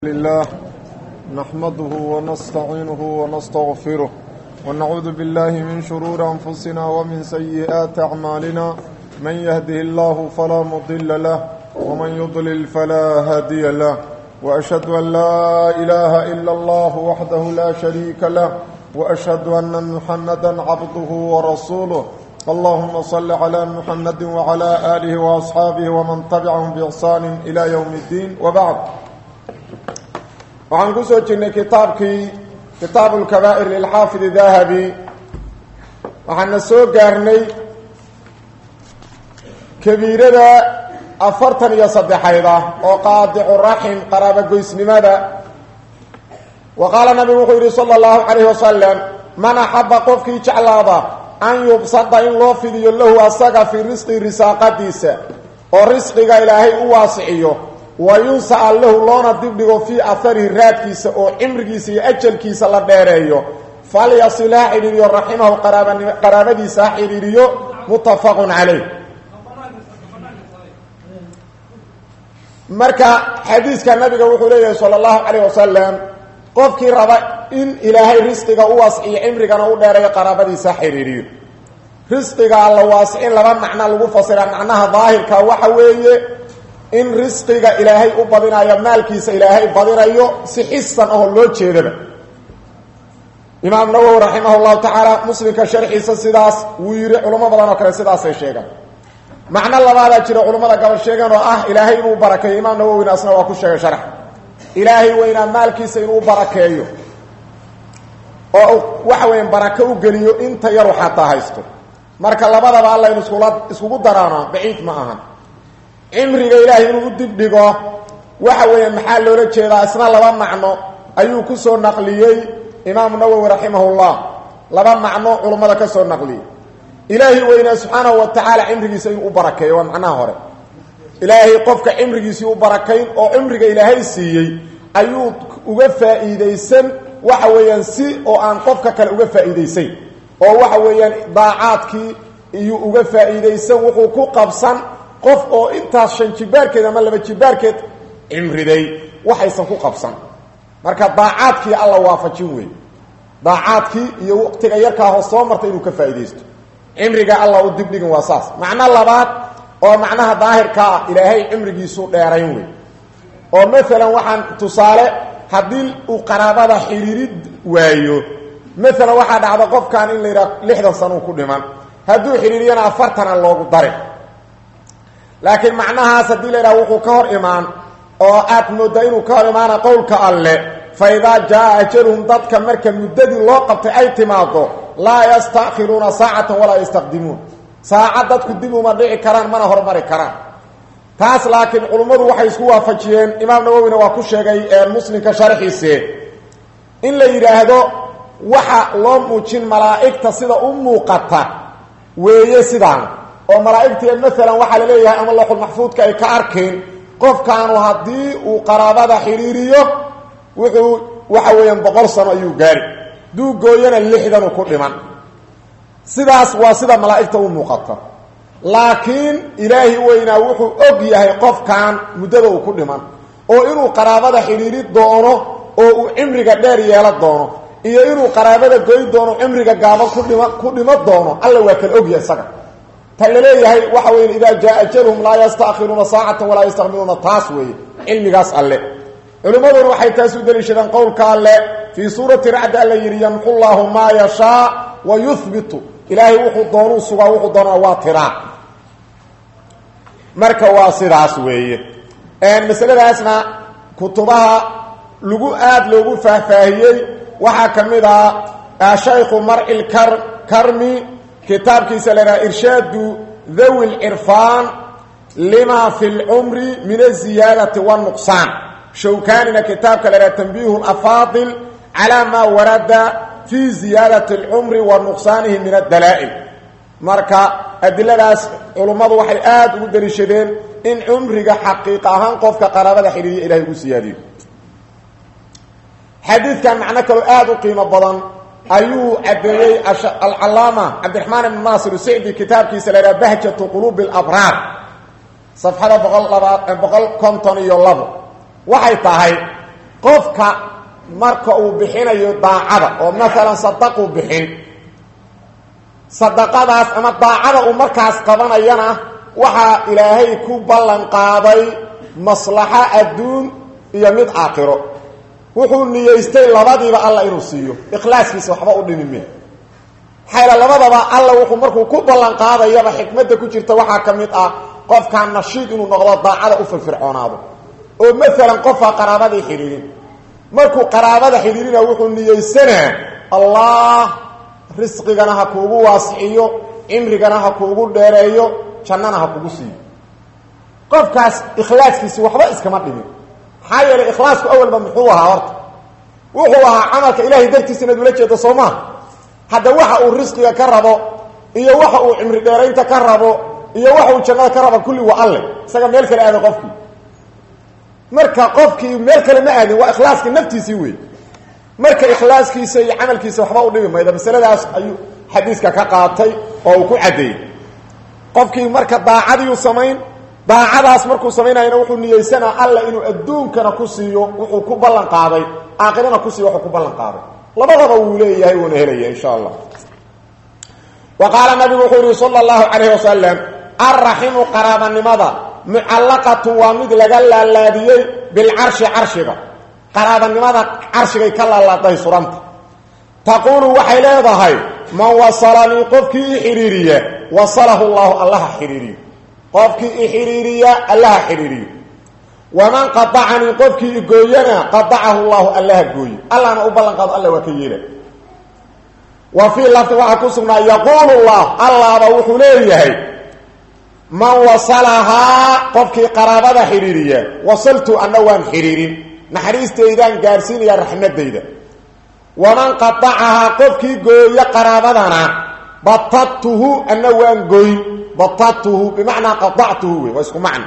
لله نحمده ونستعينه ونستغفره ونعوذ بالله من شرور أنفسنا ومن سيئات أعمالنا من يهده الله فلا مضل له ومن يضلل فلا هادي له وأشهد أن لا إله إلا الله وحده لا شريك له وأشهد أن محمدا عبده ورسوله اللهم صل على محمد وعلى آله وأصحابه ومن تبعهم بإحسان إلى يوم الدين وبعد waxaan ku soo jirnay kitaabkii kitaabu lkabaa'ir lilxaafid dahabi waxaana soo gaarnay kabiirada afartan iyo saddexayd ah oo qaadicu raxim qaraabogoysnimada wa qaala nabigu wuxuu yidhi sala allahu calayhi wasalam man axaba qofkii jeclaada an yubsada in loo fidiyo lahu asaga fii risqi risaaqadiisa oo risqiga ilaahay u waasiciyo wa yunsa'a lahu loona dibdhigo fii aharihi raadkiisa oo cimrigiisa iyo ajalkiisa la dheereeyo falyasil ha xidhiiriyo raximahu qaraabadiisa ha xidhiiriyo muttafaqun calayh marka xadiiska nabiga wuxuu leeyahay sala allahu calayh wasalam qofkii raba in ilaahay risqiga u waasiciyo cimrigana u dheereeyo qaraabadiisa ha xidhiiriyo risqiga alla waasicin laba macno lagu fasira macnaha daahirka waxa weeye in risqiga ilaahay u badinayo maalkiisa ilaahay badinayo si xisan oo loo jeedaba imaam nawowi raximah llahu tacaala muslimka sharxiisa sidaas wuu yidhi culamo badan oo kale sidaasay sheegaan macno labaadaa jira culammada gabal sheegan oo ah ilaahay inuu barakeeyo imaam nawowina asna waa ku sheegay sharx ilaahay weynaa maalkiisa inuu barakeeyo oo waxa weya barako u geliyo inta yaru xataa haysto marka labadaba alla inu iskula iskugu daraano baciid ma aha cimriga ilaahay inuu u dibdhigo waxa weeye maxaa loola jeedaa isna laba macno ayuu ku soo naqliyey imaamu nawowi raximahullah laba macno culummada ka soo naqliyey ilaahay weynaa subxaanahu wa tacaala cimrigiisa inuu u barakeeyo waa macnaha hore ilaahay qofka cimrigiisii u barakayn oo cimriga ilaahay siiyey ayuu uga faa'iidaysan waxa weeyaan si oo aan qofka kale uga faa'iidaysayn oo waxa weeyaan daacaadkii iyuu uga faa'iidaysan wuxuu ku qabsan qof oo intaas shan jibaarkeed ama laba jibaarkeed cimriday waxaysan ku qabsan marka daacaadkii alla waafajin wey daacaadkii iyo waqtiga yarkaa hoos soo marta inuu ka faa'iidaysto cimriga alla u dibdhigin waa saas macno labaad oo macnaha daahirka ah ilaahay cimrigiisu dheerayn wey oo maalan waxaan tusaale haddii uu qaraabada xiriirid waayo maalan waxaa dhacda qofkan in la yidhaha lixdan sano u ku dhiman hadduu xidhiiriyana afartana loogu darin laakiin macnahaas haddii la yidhaha wuxuu ka hor imaan oo aad mooddaa inuu ka hor imaana qowlka alle fa idaa jaa ajaluhum dadka marka muddadii loo qabtay ay timaado laa yastakhiruuna saacatan walaa yastaqdimuun saacad dadku dib uma dhici karaan mana hormari karaan taas laakiin culummadu waxay isku waafajiyeen imaam nawowina waa ku sheegay muslimka sharxiise in la yidhaahdo waxa loo muujin malaa'igta sida u muuqata weeye sidaan oo malaa'igtii maalan waxaa la leeyahay ama looxulmaxfuudka ay ka arkeen qofkaanu haddii uu qaraabada xidhiiriyo wuxuu waxa weeyaan boqol sano ayuu gaari duu gooyana lixdanu ku dhiman sidaas waa sida malaa'igta u muuqata laakiin ilaahi weynaa wuxuu og yahay qofkan muddada uu ku dhiman oo inuu qaraabada xidhiiri doono oo uu cimriga dheer yeelo doono iyo inuu qaraabada goy doono cimriga gaaban kudhima ku dhimo doono alla waa kala ogyahay isaga laleeyahay waxa weya idaa jaa ajalhum laa yastakhiruuna saacatan walaa yastaqdimuuna taas weeye cilmigaas alle culimmaduna waxay taas u deliishadeen qowlka alle fii suurati racdi alla yidhi yamxu llaahu maa yashaa wa yuhbitu ilaahay wuxuu doonuu sugaa wuxuu doonaa waa tiraa marka waa sidaas weeye masaladaasna kutubaha lagu aada loogu faahfaahiyey waxaa ka mid ah shaykhu marci lkarmi kitaabkiisa la dhaha irshaadu dhawi lcirfaan lima fi lcumri min aziyaadati wاnuqsaan shawkanina kitaabka la dhaha tanbiihu lafaadil calaa maa warada fi ziyaadati اlcumri wa nuqsaanihi min adalaa'il marka adiladaas culummadu waxay aada ugu daliishadeen in cumriga xaqiiq ahaan qofka qaraabada xidhiiriya ilahay ugu siyaadiyo xadiidkan macno kaloo aada u qiimo badan ayuu cadeeyey alcalaama cabdiraxmaan ibn naasir sicdi kitaabkiisa la yhaha bahjatu quluubi alabraar safxada boqol laba boqol konton iyo labo waxay tahay qofka marka uu bixinayo daacada oo maalan sadaquu bixin sadaqadaas ama daacada uu markaas qabanayana waxaa ilaahay ku ballan qaaday maslaxo adduun iyo mid aakhiro wuxuu niyeystay labadiiba alla inuu siiyo ikhlaaskiisa waxba u dhimi me maxayla labadaba alla wuxuu markuu ku ballan qaadayaba xikmadda ku jirta waxaa ka mid ah qofkaa nashiid inuu noqdo daacada u firfircoonaado oo maalan qofaa qaraabadii xidhiirin markuu qaraabada xidhiirina wuxuu niyeysanaa allah risqigana ha kuugu waasiciyo cimrigana ha kuugu dheereeyo jannana ha kugu siiyo qofkaas ikhlaaskiisi waxba iskama dhimin maxaa yeelay ikhlaasku awalba muxuu ahaa horta wuxuu ahaa camalka ilahay dartiisa inaad ula jeedo soo maha hadda waxa uu risqiga ka rabo iyo waxa uu cimri dheeraynta ka rabo iyo waxa uu jannada ka rabo kulli waa alle isaga meel kale aaday qofkii marka qofkii meel kale ma aadin waa ikhlaaskii naftiisii wey marka ikhlaaskiisa iyo camalkiisa waxba u dhimi mayda masaladaas ayuu xadiiska ka qaatay oo uu ku caddeeyey qofkii marka daacadiiu samayn daacadaas markuu samaynayana wuxuu niyeysanaa alla inuu adduunkana ku siiyo wuxuu ku ballan qaaday aakhirana ku siiyo wuxuu ku ballan qaaday labadaba wuu leeyahay wuuna helaya insha allah wa qaala nabigu wuxuu yihi sala allahu calayhi wasalam alraximu qaraabanimada mucallaqatun waa mid laga laalaadiyey bilcarshi carshiga qaraabanimada carshigay ka laalaadahay suranta taquulu waxay leedahay man wasalanii qofkii i xidhiiriya wasalahu llahu allaha xidhiiriyo qofkii i xidhiiriya allaha xidhiiriyo waman qadacanii qofkii igooyana qadacahu llahu allaha gooye allahna u ballan qaado alla waa ka yeela wa fii lafdi waxaa ku sugnaa yaquulu llah allaaba wuxuu leeyahay man wasalahaa qofkii qaraabada xidhiiriya wasaltu anna waan xidhiirin naxariistaydaan gaadhsiinaya raxmadayda waman qadacahaa qofkii gooyo qaraabadana batadtuhu anna waan goyn batadtuhu bimacnaa qadactuhu wey waa isku macno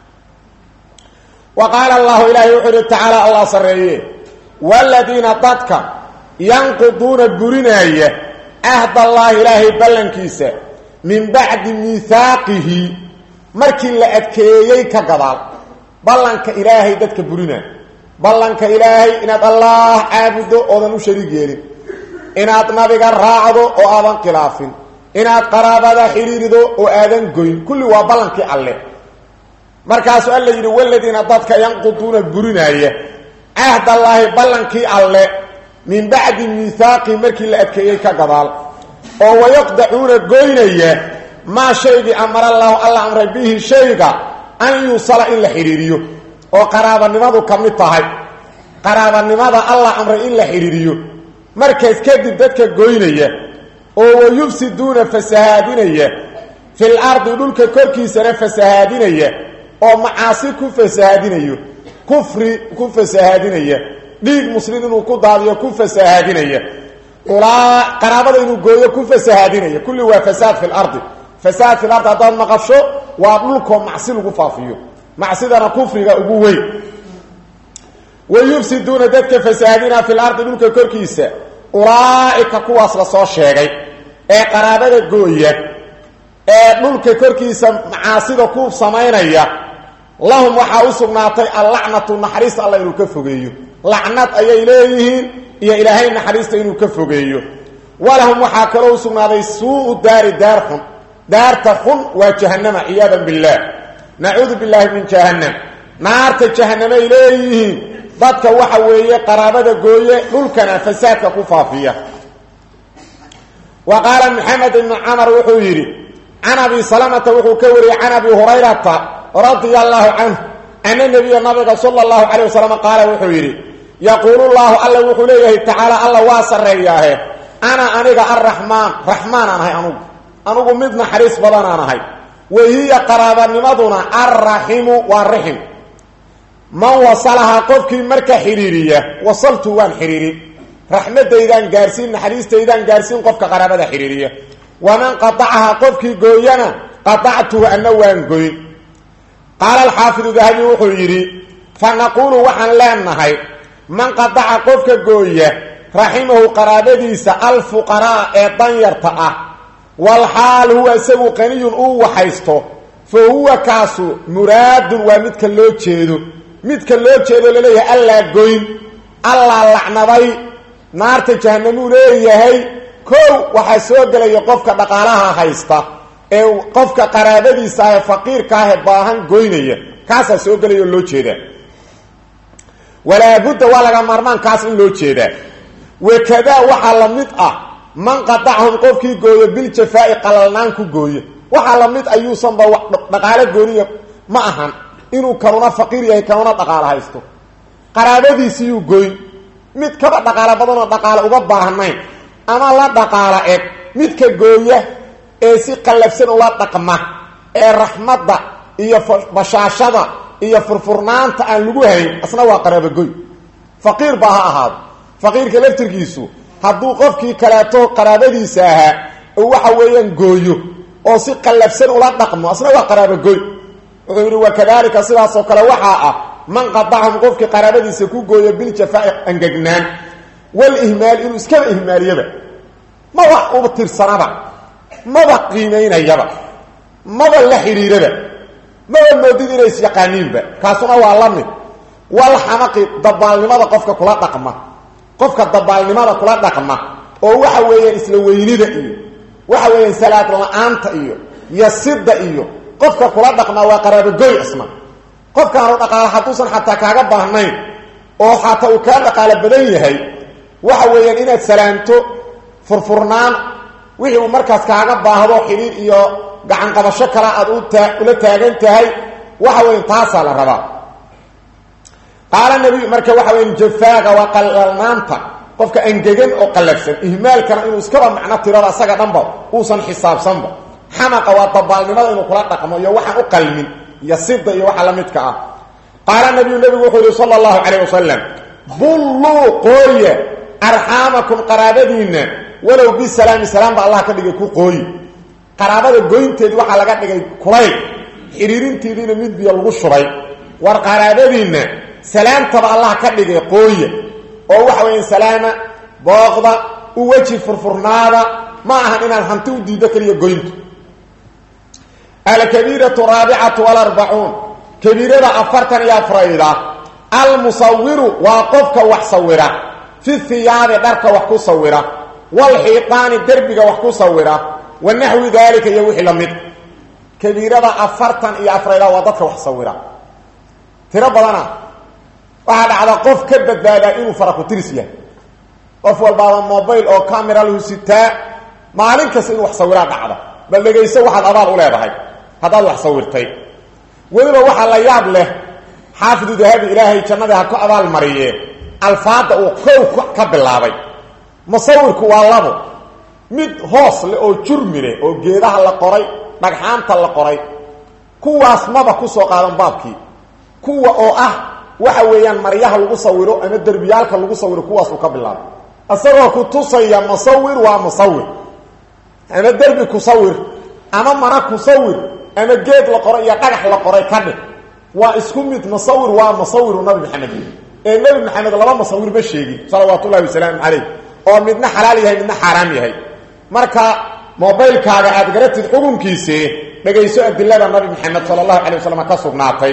wa qaala allahu ilaahay wuxuu ihi tacaala allah sarreeye waladiina dadka yanquduuna burinaaya ahdallaahi ilaahay ballankiisa min bacdi miihaaqihi markii la adkeeyey ka gadaal ballanka ilaahay dadka burinaa ballanka ilaahay inaad allaah caabuddo oodan u shariig yeelin inaad nabiga raacdo oo aadan khilaafin inaad qaraabada xidhiirido oo aadan goyn kulli waa ballankii alle markaasuu alla yidhi waladiina dadka yanquduuna burinaaya cahdallaahi ballankii alle min bacdi miihaaqihi markii la adkeeyey ka gadaal oo wayaqdacuuna goynaya maa shaygii amarallaahu alla amray bihi shayga an yuusala in la xidhiiriyo oo qaraabanimadu ka mid tahay qaraabanimada allah amray in la xidhiiriyo markaas kadib dadka goynaya oo wayufsiduuna fasahaadinaya fil ardi dhulka korkiisana fasahaadinaya oo macaasi ku fasahaadinayo kufri ku fasahaadinaya dhiig muslim inuu ku daadiyo ku fasahaadinaya ulaa qaraabada inuu gooyo ku fasahaadinaya kulli waa fasaad fi lardi fasaad fi lardi haddaad maqasho waa dhulkoo macsi lagu faafiyo macsidana kufriga ugu weyn wayufsiduuna dadka fasahaadina fi lardi dhulka korkiisa ulaa'ika kuwaas la soo sheegay ee qaraabada gooya ee dhulka korkiisa macaasida ku samaynaya lahum waxaa u sugnaatay allacnatu naxariista alla inuu ka fogeeyo lacnad ayay leeyihiin iyo ilaahay naxariista inuu ka fogeeyo walahum waxaa kaloo u sugnaaday suu daari daar xun daarta xun waa jahannama ciyaadan billaah nacuudu billaahi min jahannam naarta jahanamay leeyihiin dadka waxa weeye qaraabada gooye dhulkana fasaadka ku faafiya wa qaala maxamed ibnu camar wuxuu yidhi can abi salamata wuxuu ka wariyey can abi hurayrata radia allaahu canhu ana nebiya nabiga sala allahu calayh wasalam qaala wuxuu yidhi yaquulu llaahu alla wuxuu leeyahay tacaala alla waa sarreeyaahe ana aniga arraxmaan raxmaanaan ahay anugu anugu mid naxariis badanaan ahay wahiya qaraabanimaduna alraximu waa raxim man wasalahaa qofkii marka xidhiiriya wasaltu waan xidhiirin raxmadaydaan gaarsiin naxariistaydaan gaarsiin qofka qaraabada xidhiiriya waman qadacahaa qofkii gooyana qadactuhu anna waan goyn qaala alxaafidu dahabi wuxuu yidhi fa naquulu waxaan leenahay man qadaca qofka gooya raximahu qaraabadiisa alfuqaraa ee danyarta ah walxaal huwa isagu qaniyun uu waxaysto fa huwa kaasu muraadun waa midka loo jeedo midka loo jeedo laleeyahay allaa goyn allaa lacnaday naarta jahanamuu leeyahay kow waxaa soo gelaya qofka dhaqaalaha haysta ee qofka qaraabadiisa ah ee faqiirka ah ee baahan goynaya kaasaa soo gelaya oo loo jeedaa walaabudda waa laga maarmaan kaas in loo jeedaa wakadaa waxaa la mid ah man qadacahum qofkii gooyo biljafaa'i qalalnaan ku gooye waxaa la mid ayuusanba dhaqaalo gooniya ma ahan inuu kanuna faqiir yahay kanuna dhaqaalo haysto qaraabadiisiyuu goyn mid kaba dhaqaalo badanoo dhaqaalo uga baahnayn ama la dhaqaalo eg midka gooya ee si qallafsan ula dhaqma ee raxmadda iyo bashaashada iyo furfurnaanta aan lagu hayn asna waa qaraabogoy faqiir baa ha ahaado faqiirka laftirkiisu hadduu qofkii kaleeto qaraabadiisa ahaa oo waxa weeyaan gooyo oo si qallafsan ula dhaqmo asna waa qaraabogoy wuxuu yidhi wakadalika sidaasoo kale waxaa ah man qadacahum qofkii qaraabadiisa ku gooyo biljafaa'i angegnaan walihmaal inuu iskaba ihmaaliyaba maba uba tirsanaba maba qiimaynayaba maba la xidhiiraba maba moodid inay isyaqaaniinba kaasuna waa la mid walxamaqi dabaalnimada qofka kula dhaqma qofka dabaalnimada kula dhaqma oo waxa weeyaan isla weynida iyo waxa weeyaan salaad la-aanta iyo yasida iyo qofka kula dhaqmaa waa qaraabogoy isna qofkaanu dhaqaalo hadduusan xataa kaaga baahnayn oo xataa uu kaa dhaqaalo badan yahay waxa weeyaan inaad salaamto furfurnaan wixii uu markaas kaaga baahdo xidhiir iyo gacan qabasho kale aad ula taagan tahay waxa weya taasaa la rabaa qaala nabiyu marka waxa weya jafaaga waa qalalnaanta qofka angegan oo qallafsan ihmaalkana inuu iskaba macno tirada asaga dhanba uusan xisaabsanba xamaqa waa dabaalnimada inuu kula dhaqmo iyo waxaan u qalmin iyo sida iyo waxa la midka ah qaala nabiyu nabigu wuxuu yihi sala allahu calayh wasalam bulluu qooye arxaamakum qaraabadiinna walow bisalaami salaamba allah ka dhigay ku qooyi qaraabada goynteedi waxaa laga dhigay kulayl xidhiirinteediina mid biyo lagu shubay war qaraabadiinna salaamtaba allah ka dhigay qooya oo waxa weya salaama booqda u weji furfurnaada ma ahan inaad hanti u diiddo keliya goyntu alkabiiratu raabicatu walarbacuun kabiirada afartan iyo afrayda almusawiru waa qofka wax sawira fi hiyaabi dharka wax ku sawira walxiiqaani derbiga wax ku sawira wa naxwi daalika iyo wixii la mid kabiirada afartan iyo afrayda waa dadka wax sawira tiro badana waxaa dhacda qof ka badbaadaa inuu faraku-tiris yahay qof walbaaba mobile oo camera lahu sitaa maalin kasta inuu wax sawiraa dhacda bal dhegayso waxaad abaal u leedahay haddaad wax sawirtay weliba waxaa la yaab leh xaafidu dahabi ilaahay jannadii ha ku abaal mariye alfaada uu kow ka bilaabay musawirku waa labo mid hoos leh oo jurmi leh oo geedaha la qoray dhagxaanta la qoray kuwaas maba ku soo qaadan baabkii kuwa oo ah waxa weeyaan maryaha lagu sawiro ama derbiyaalka lagu sawiro kuwaasuu ka bilaabay isagoo ku tusaya musawir waa musawir ama derbi kusawir ama mana kusawir ama geed la qoray iyo dhagax la qoray ka dhig waa isku mid musawir waa musawiru nabi maxamed ee nebi maxamed laba musawir ma sheegin salawaatu ullahi wasalaamu calayh oo midna xalaal yahay midna xaaraam yahay marka mobilkaaga aad garatid xukunkiisii dhegayso adilada nabi maxamed sala allahu calay wasalam ka sugnaatay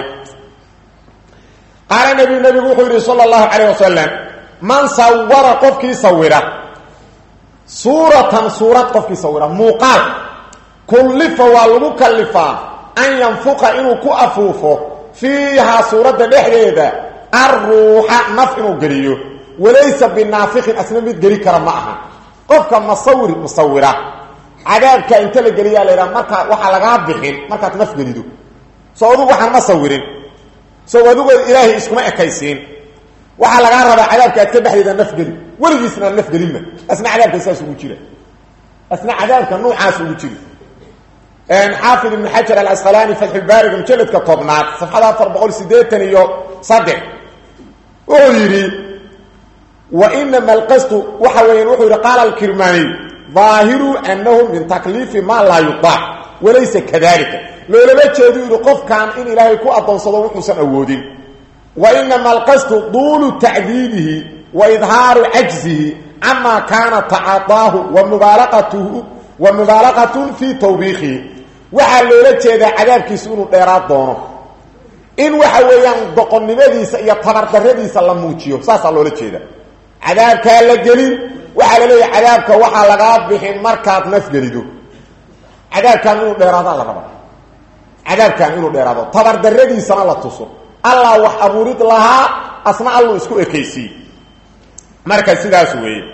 qaala nabiyu nabigu wuxuu yidhi sala allahu calayh wasalam man sawara qofkii sawira suuratan suurad qofkii sawira muuqaal kullifa waa lagu kallifaa an yanfuqa inuu ku afuufo fiihaa suuradda dhexdeeda arruuxa naf inuu geliyo walaysa binaafiqin asna mid geli kara ma aha qofka masawir musawira cadaabka inta la geliyaa la yidhaha markaa waxaa lagaa bixin markaad naf gelido soo adugu waxaan ma sawirin soo adugood ilaahay iskuma ekaysiin waxaa lagaa rabaa cadaabka aad ka dhexdeeda nafgeli weligiisna aan nafgelinma asna cadaabka saas ugu jira asna cadaabka nuucaas ugu jira xaafid ibn xajar alasqalaani fatxulbaariga mujaladka tobnaad safxada afar boqol sideetan iyo saddex wuxuu yidhi wa inama alqasdu waxa weeyaan wuxuu yidhi qaala alkirmaaniy ظaahiru anahu min takliifi maa laa yudaac walaysa kadalika loolama jeedu yidhi qofkan in ilaahay ku adoonsado wuxuusan awoodin wa inama alqasdu duulu tacdiibihi wa idhaaru cajzihi camaa kaana tacaطaahu wa mubaalaqatuhu wa mubaalaqatun fii tawbiikihi waxaa loola jeedaa cadaabkiisu inuu dheeraad doono in waxa weeyaan doqonnimadiisa iyo tabardarradiisa la muujiyo saasaa loola jeeda cadaabkaa la gelin waxaa la leeyahay cadaabka waxaa lagaa bixin markaad nafgelido cadaabkan inuu dheeraadaa la rabaa cadaabkan inuu dheeraado tabardarradiisana la tuso allah wax abuurid lahaa asna alluu isku ekaysiiye marka sidaas weeye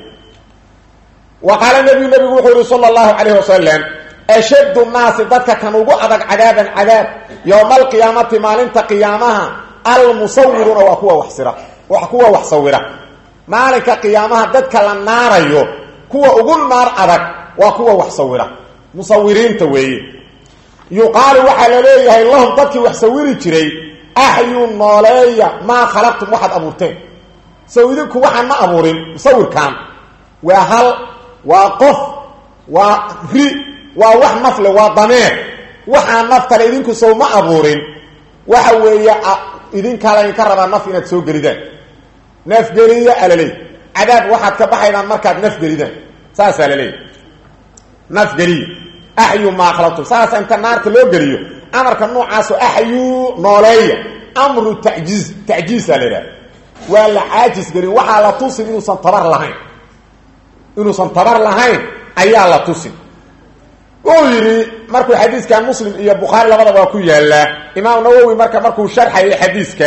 wa qaala nebiyu nebigu wuxuu yihi sala allahu calayh wasalam ashaddu nnaasi dadka kan ugu adag cadaaban cadaab yowma alqiyaamati maalinta qiyaamaha almusawiruuna waa kuwa wax sira wa kuwa wax sawira maalinka qiyaamaha dadka la naarayo kuwa ugu naar adag waa kuwa wax sawira musawiriinta weeye yuqaalu waxaa la leeyahay lahum dadkii wax sawiri jiray axyu nooleeya maa khalaqtum waxaad abuurteen sow idinku waxaan ma abuurin musawirkan waa hal waa qof waa ri waa wax nafle waa dameer waxaa naftale idinku sow ma abuurin waxa weeye idinkaa laydinka rabaa naf inaad soo gelidaan nafgeliya alaleey cadaab waxaad ka baxaydaan markaad nafgelidaan saasaa laleeyahy nafgeliya axyu maa khalaqtum saasa inta naarta loo geliyo amarka noocaasoo axyuu nooleeya amru tajiiz tacjiisaa la idhaha waa la caajis gelin waxaa la tusin inuusan tabar lahayn inuusan tabar lahayn ayaa la tusin wuu yidhi markuu xadiiskan muslim iyo bukhaari labadaba waa ku yaallaa imaam nawowi marka markuu sharxayay xadiiska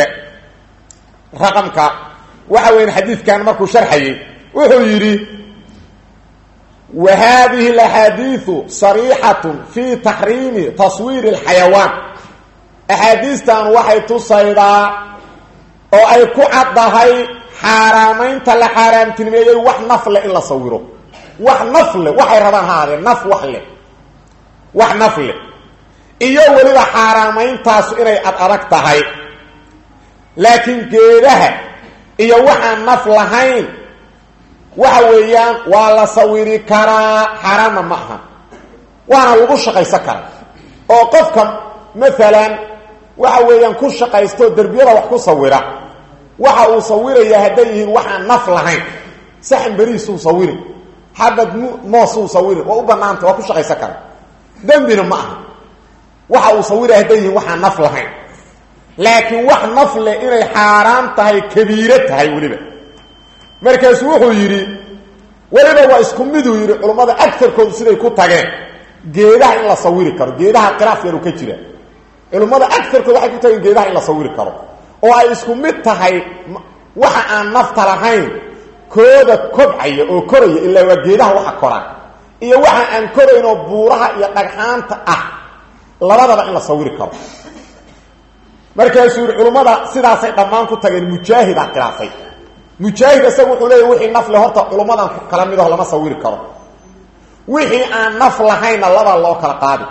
raqamka waxa weyan xadiidkan markuu sharxayay wuxuu yidhi wa haadihi alaxaadiiu sariixatun fii taxriimi taswiiri alxayawaan axaadiistan waxay tusaydaa oo ay ku caddahay xaaraamaynta la xaaraamtinimeeyey wax naf leh in la sawiro wax naf leh waxay rabaan ha aadee naf wax leh wax naf leh iyo weliba xaaraameyntaasu inay ad adag tahay laakiin geedaha iyo waxaan naf lahayn waxa weeyaan waa la sawiri karaa xaaraanna ma aha waana lagu shaqaysan karaa oo qofka maalan waxa weeyaan ku shaqaysto derbiyada wax ku sawira waxa uu sawiraya hadday yihiin waxaan naf lahayn saxan beriisuu sawiri xabad moosuu sawiri waa u banaanta waa ku shaqaysan kara dembina ma aha waxa uu sawiraya hadday yihiin waxaan naf lahayn laakiin wax naf leh inay xaaraan tahay kabiiro tahay weliba markaasu wuxuu yidhi weliba waa isku miduu yidhi culummada agarkoodu siday ku tageen geedaha in la sawiri karo geedaha khilaaf yaru ka jira culummada agarkooda waxay ku tageen geedaha in la sawiri karo oo ay isku mid tahay waxa aan nafta lahayn kooda kobcaya oo koraya ilaa waa geedaha waxa koraan iyo waxa aan korayn oo buuraha iyo dhagxaanta ah labadaba in la sawiri karo markaasuu yidhi culummada sidaasay dhammaan ku tageen mujaahidaa khilaafay mujaahid isagu wuxuu leeya wixii naf le horta culummadan kala midaho lama sawiri karo wixii aan naf lahaynna labaa loo kala qaadi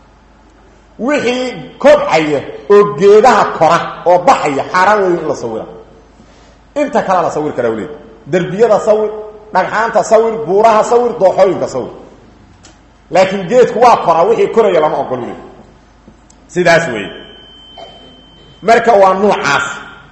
wixii kobcaya oo geedaha kora oo baxaya xaaraan weeyo in la sawira inta kalea la sawir karaa wleed derbiyada sawir dhagxaanta sawir buuraha sawir dooxooyinka sawir laakiin geedku waa koraa wixii koraya lama ogol wleed sidaas weeye marka waa nuucaas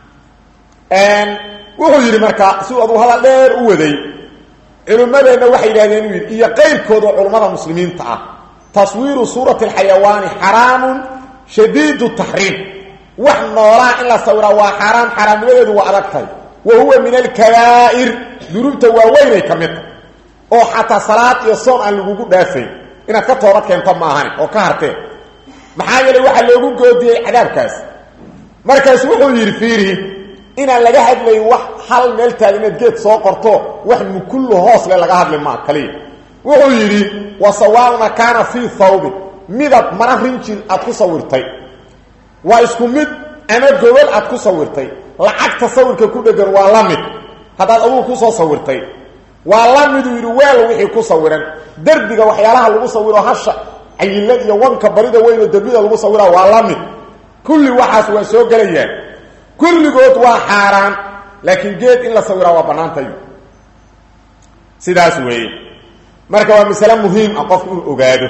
wuxuu yidhi marka si aduu hadal dheer u waday culimmadeenna waxay yidhahdeen uu yidhi iyo qayrkooda culummada muslimiinta ah taswiiru suurati alxayawaani xaraamun shadiidu taxriim wax noolaa in la sawiraa waa xaaraam xaaraamnimadeedu waa adag tahay wa huwa min alkabaa'ir dunuubta waaweynay ka mid tahay oo xataa salaad iyo soon aan lagugu dhaafayn inaad ka toobad keento maahani oo ka harteen maxaa yeelay waxaa loogu goodiyey cadaabkaas markaasu wuxuu yidhi fiirihi inaan laga hadlayn wax hal meel taagan inaad geed soo qorto wax mukullu hoos le laga hadli maa kaliya wuxuu yidhi wa sawaauna kaana fii thawbin midab mara rinjin aad ku sawirtay waa isku mid ama gobol aad ku sawirtay lacagta sawirka ku dhegan waa la mid haddaad adugu kusoo sawirtay waa la miduu yidhi weel wixii ku sawiran derbiga waxyaalaha lagu sawiro hasha cayilad iyo wanka barida weyn oo derbida lagu sawira waa la mid kulli waxaas waa soo gelayaan kulligood waa xaaraan laakiin geed in la sawiraa waa bannaantayo sidaas weeye marka waa masale muhiim ah qofku inuu ogaado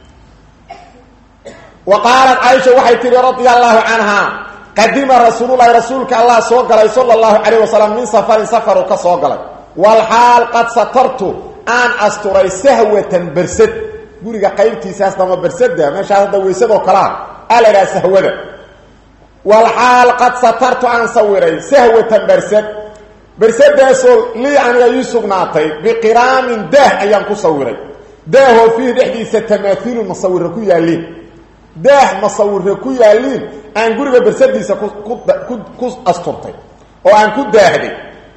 wa qaalat caaisha waxay tihi radia allaahu canhaa qadima rasuululahi rasuulka allah soo galay sala allahu calayh wasalam min safarin safaru ka soo galay walxaal qad satartu aan asturay sahwatan bersad guriga qaybtiisaas dama bersada meeshaas hadda weysadoo kalea aa la idhaha sahwada walxaal qad satartu aan sawiray sahwatan bersad bersadaasoo lii aniga ii sugnaatay biqiraamin daah ayaan ku sawiray daahoo fiihi dhexdiisa tamaahiilu masawira ku yaalliin daah masawire ku yaalliin aan guriga bersadiisa ku asturtay oo aan ku daahday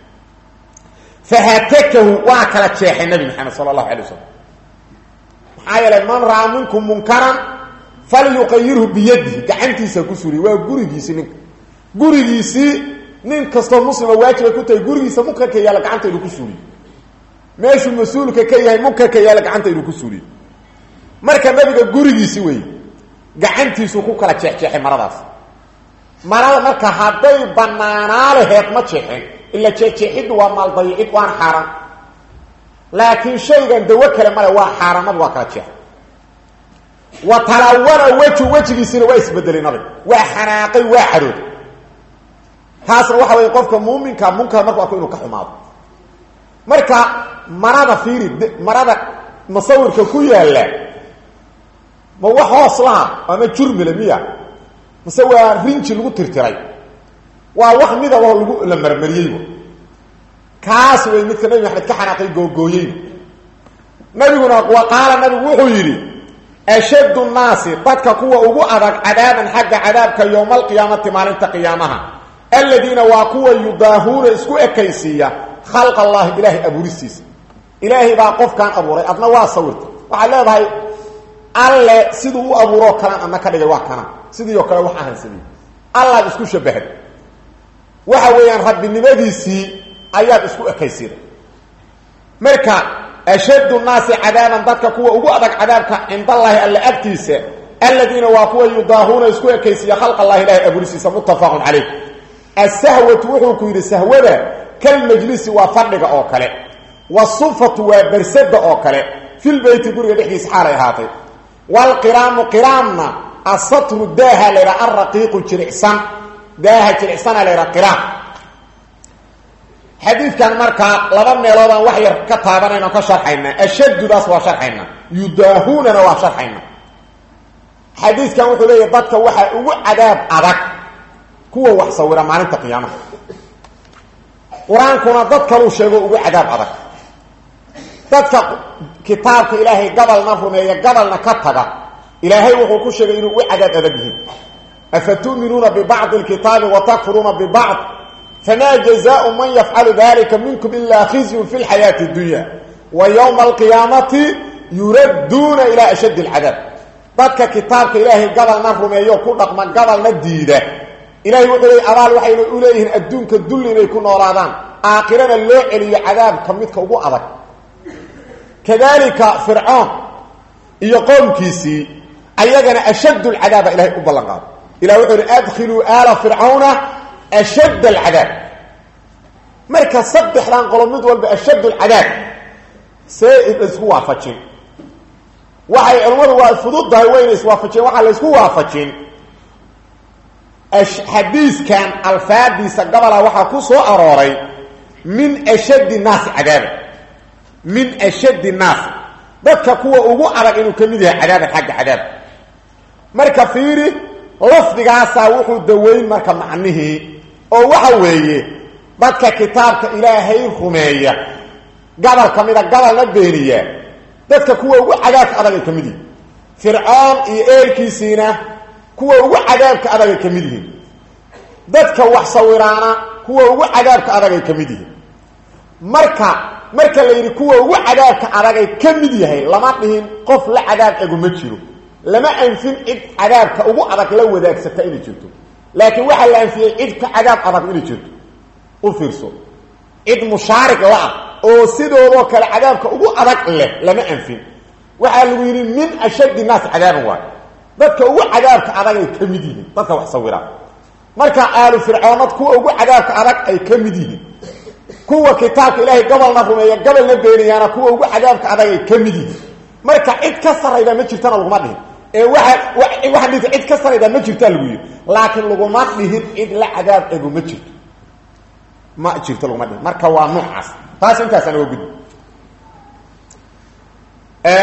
fahatakahu waa kala jeexay nabi maxamed sala allahu alay wasalam maxaa yeelay man raa minkum munkaran falyuqayirhu biyadihi gacantiisa ku suuriy waa gurigiisii ninka gurigiisii nin kastoo muslima waajibay ku tahay gurigiisa munkarka yaalla gacanta inuu ku suuriyo meeshuu mas-uulka ka yahay munkarka yaalla gacanta inuu ku suuriyo marka nabiga gurigiisi wey gacantiisuu ku kala jeexjeexay maradaas marada marka hadday banaanaa laheed ma jeexin ila jeexjeexiddu waa maaldayicid waana xaaraan laakiin shaygan dawo kale male waa xaaraanadu waa kala jeexay wa talawana weju wejigiisina waa isbedelay nabiga waa xanaaqay waa xarooday taasna waxa wey qofka muuminka munkar marku arko inuu ka xumaado marka marada fiiri marada masawirka ku yaalla ma wax hoos laha ama jurmile miya mase waa rinji lagu tirtiray waa wax midaboo lagu la marmariyeyba kaas wey midka nabi maxamed ka xanaaqay googooyey nabiguna wa qaala nabigu wuxuu yidhi ashaddu nnaasi dadka kuwa ugu adag cadaaban xagga cadaabka yowma alqiyaamati maalinta qiyaamaha aladiina waa kuwa yudaahuuna isku ekaysiiya khalq allahi ilaahay abuuristiisa ilaahay baa qofkan abuuray adna waa sawirta waxaad leedahay alle siduu u abuuroo kalan adna ka dhigay waa kana sidii oo kale wax ahansamey allaad isku shabahday waxa weeyaan rabbinimadiisii ayaad isku ekaysiiday marka ashaddu nnaasi cadaaban dadka kuwa ugu adag cadaabka cindallaahi alle agtiisa aladiina waa kuwa yudaahuuna isku ekaysiiya khalq allahi ilahay abuuristiisa muttafaqun calayh asahwatu wuxuu ku yidhi sahwada kalmajlisi waa fadhiga oo kale wasufatu waa bersada oo kale filbeyti guriga dhexdiisa xaalay ahaatay waalqiraamu qiraamna asatru daaha laydha alraqiiqu jiricsan daaha jiricsana laydha qiraam xadiidkan markaa laba meeloodaan wax yar ka taabanayna ka sharxaynaa ashaddudaas waa sharxaynaa yudaahunana waa sharxaynaa xadiidkan wuxuu leeyahy dadka waxaa ugu cadaab adag kuwa wax sawira maalinta qiyaamaha qur-aankuna dad kaluu sheego ugu cadaab adag dadka kitaabka ilaahay gabalna rumeeya gabalna ka taga ilaahay wuxuu ku sheegay inuu ugu cadaab adag yihiin afatu'minuuna bibacdi lkitaabi watakfuruuna bibacd famaa jazaau man yafcalu dalika minkum ilaa khizyun fi lxayaati اdunya wa ywma alqiyaamati yuradduuna ilaa ashaddi اlcadaab dadka kitaabka ilaahay gabalna rumeeyo ku dhaqma gabalna diida ilahay wuxuu leey abaal waxayna u leeyihiin adduunka dulli inay ku noolaadaan aakhirana loo celiyo cadaabka midka ugu adag kadalika fircoon iyo qoomkiisii ayagana ashadd lcadaaba ilahay u ballan qaado ilah wuxuu ihi adkhiluu aala fircawna ashadd alcadaab marka saddexdan qolo mid walba ashadd lcadaab see laysku waafajin waxay culimmadu waa fududdahay wayna iswaafajiyeen waxaa laysku waafajin xadiiskan alfaadiisa gabola waxaa ku soo arooray min ashaddi naasi cadaaba min ashaddi naasi dadka kuwa ugu adag inuu ka mid yahay cadaaban xagga cadaab marka fiiri lafdigaasaa wuxuu daweyn marka macnihii oo waxa weeye dadka kitaabka ilaahay rumeeya gabal ka mida gabalna beeniya dadka kuwa ugu cadaabka adag ay ka mid yihin fircoon iyo eelkiisiina kuwa ugu cadaabka adag ay ka mid yihiin dadka wax sawiraana kuwa ugu cadaabka adag ay ka mid yihiin marka marka la yidhi kuwa ugu cadaabka adagay ka mid yahay lama dhihin qof la cadaab egu ma jiro lama anfin cid cadaabka ugu adag la wadaagsata inay jirto laakiin waxaa la anfiyey cid ka cadaab adag inay jirto u fiirso cid mushaarig la-ah oo sidoodoo kale cadaabka ugu adag leh lama anfin waxaa lagu yidhi min ashaddi naas cadaaban waayo dadka ugu cadaabka adag ay ka mid yihiin dadka wax sawiraan marka aalu fircoonad kuwa ugu cadaabka adag ay ka mid yihiin kuwa kitaabka ilaahay gabalna rumeeya gabalna beenayaana kuwa ugu cadaabka adag ay ka mid yihiin marka cid ka sarayda ma jirtana laguma dhihin ee waa waxaa dhita cid ka sarayda ma jirtaa lagu yidhi laakiin laguma dhihin cid la cadaab egu ma jirto ma jirto laguma dhihin marka waa noocaas taas intaasaan oga gudbi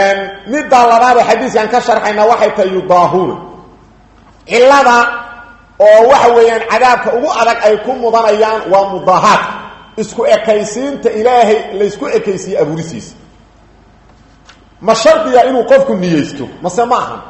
middaa labaadee xadiiskan ka sharxayna waxay tahay yudaahuuna cilada oo waxa weeyaan cadaabka ugu adag ay ku mudanayaan waa mudaahaad isku ekaysiinta ilaahay laysku ekaysiiye abuurisiisa ma shardiga inuu qofku niyeysto mase ma ahan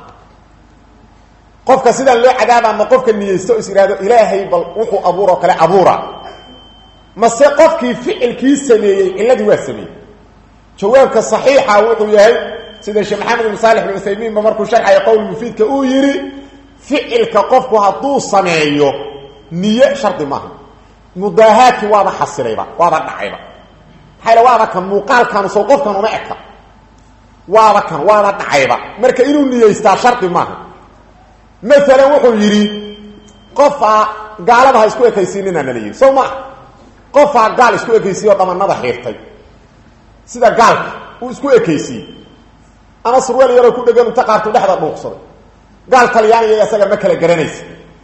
qofka sidaan loo cadaaba ma qofka niyeysto o is ihahdo ilaahay bal wuxuu abuuroo kale abuura mase qofkii ficilkii sameeyey cilladii waa sameeyey jawaabka saxiixa wuxuu yahay sida sheekh maxamed ibn saalix bin uthaymiinba markuu sharxaya qowl mufiidka uu yidhi ficilka qofku hadduu sameeyo niye shardi maaha mudaahaadkii waaba xasilayba waaba dhacayba maxaa waaba kan muuqaalkanu sow qofkan uma eka waaba kan waaba dhacayba marka inuu niyeystaa shardi maaha maalan wuxuu yidhi qofaa gaalada ha isku ekaysiinina nala yidhi sow maa qofaa gaal isku ekaysiiye oo dhamanada xiirtay sida gaalka uu isku ekaysiiyey ama surweel yaroo ku dhegan inta qaartu dhexda dhuuqsaday gaal talyaaniga isaga ma kala garanaysa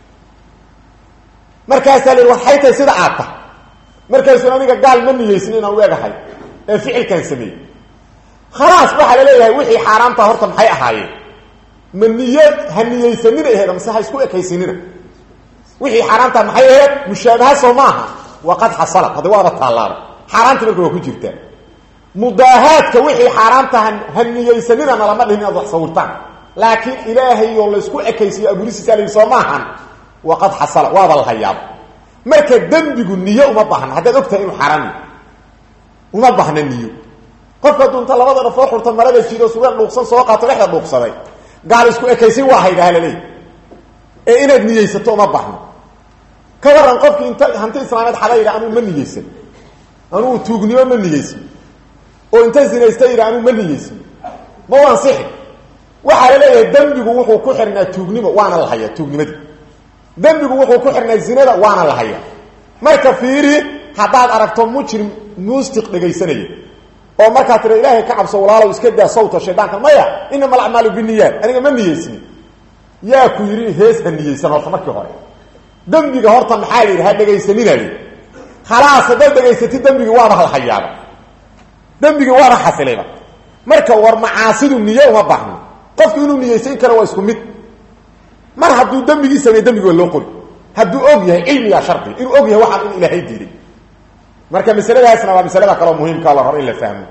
markaasaa la yidhi waxay tahay sida aad tahay markaasuu aniga gaal ma niyeysin inaan u egahay ee ficilkan sameeyey khalaas waxaa la leeyahay wixii xaaraamta horta maxay ahaayeen ma niye ha niyeysanina aheed mase ha isku ekaysinina wixii xaaraamta maxay aheyd mushaabaha soo maaha waqad xasalad hadda waaba taallaaba xaaraamta marka waa ku jirtaa mudaahaadka wixii xaaraamta ha niyeysanina nalama dhihin inaad wax sawirtaan laakiin ilaahayoo laysku ekaysiyo abuurisiisa la soo maahan waqad xasala waaba la hayaaba marka dembigu niyo uma baahna haddaad og tahay inuu xaaraam uma baahna niyo qofka hadduu inta labada dhafoo xurta marada jido sugaan dhuuqsan soo qaato dhexda dhuuqsaday gaal isku ekaysin waa haydaha laleey ee inaad niyeysato uma baahno ka waran qofkii inta hanti islaameed xada yidha anuu ma niyeysan anuu tuugnimo ma niyeysan oo inta zinaysta yidha anuu ma niyeysan ma u ansixi waxaa la leeyahay dembigu wuxuu ku xirnaa tuugnimo waana la hayaa tuugnimadii dembigu wuxuu ku xirnaa zinada waana la hayaa marka fiiri haddaad aragto mujrim muustiq dhegaysanaya oo markaa tira ilaahay ka cabso walaalow iska daa sawta shaydaanka maya inama alacmaalu biniyaat aniga ma niyeysni yaa ku yidhi hees ha niyeysan horta markii hore dembiga horta maxaa la yidhi ha dhegaysanina li khalaas haddaad dhegaysatid dembigii waaba la hayaaba dembigii waaba xasilayba marka war macaasidu niye uma baahno qofku inuu niyeysan karo waa isku mid mar hadduu dembigii sameeye dembigi waa loo qori hadduu og yahay cilmigaa shardi inuu og yahay waxaan in ilaahay diiday marka masaladaasna waa masalada kaleo muhiimka la rabo in la fahmo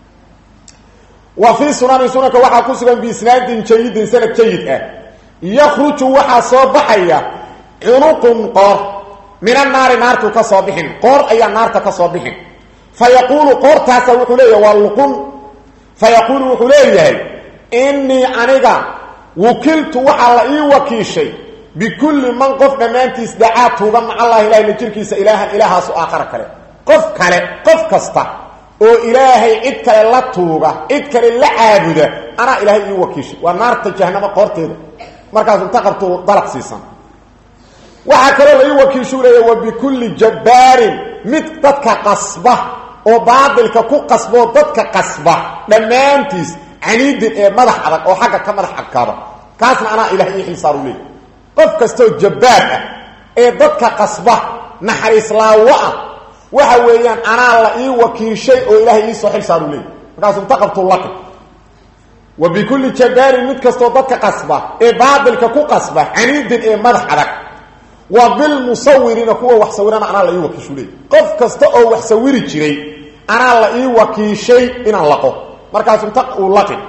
wa fii sunani sunanka waxaa ku sugan biisnaadin jayidin sanad jayid ah yakruju waxaa soo baxaya cunuqun qoor min annaari naartuu ka soo bixin qoor ayaa naarta ka soo bixin fa yaquulu qoortaasa wuxuu leeyahay waa luqun fa yaquulu wuxuu leeyahay innii aniga wukiltu waxaa la ii wakiishay bikulli man qof dhammaantiis dacaa tuuga macallahi ilahay la jirkiisa ilaahan ilaahaasu aakhara kale qof kale qof kasta oo ilaahay cid kale la tuuga cid kale la caabuda anaa ilaahay ii wakiishay waa naarta jahanamo qoorteeda markaasu inta qabtu dalaq siisan waxaa kaloo la ii wakiishuu leeya wa bikulli jabbaarin mid dadka qasba oo baatilka ku qasboo dadka qasba dhammaantiis caniidin ee madax adag oo xagga ka madax adkaada kaasna anaa ilahay ii xilsaaru leey qof kastoo jabbaar ah ee dadka qasba naxariis laawo ah waxa weeyaan anaa la ii wakiishay oo ilaahay iisoo xil saaru leey markaasu inta qabtuu laqi wa bikulli jabbaarin mid kastoo dadka qasba ee baatilka ku qasba caniidin ee madax adag wa bilmusawiriina kuwa wax sawirana anaa la ii wakiishu leey qof kasta oo wax sawiri jiray anaa la ii wakiishay inaan laqo markaasu inta uu laqi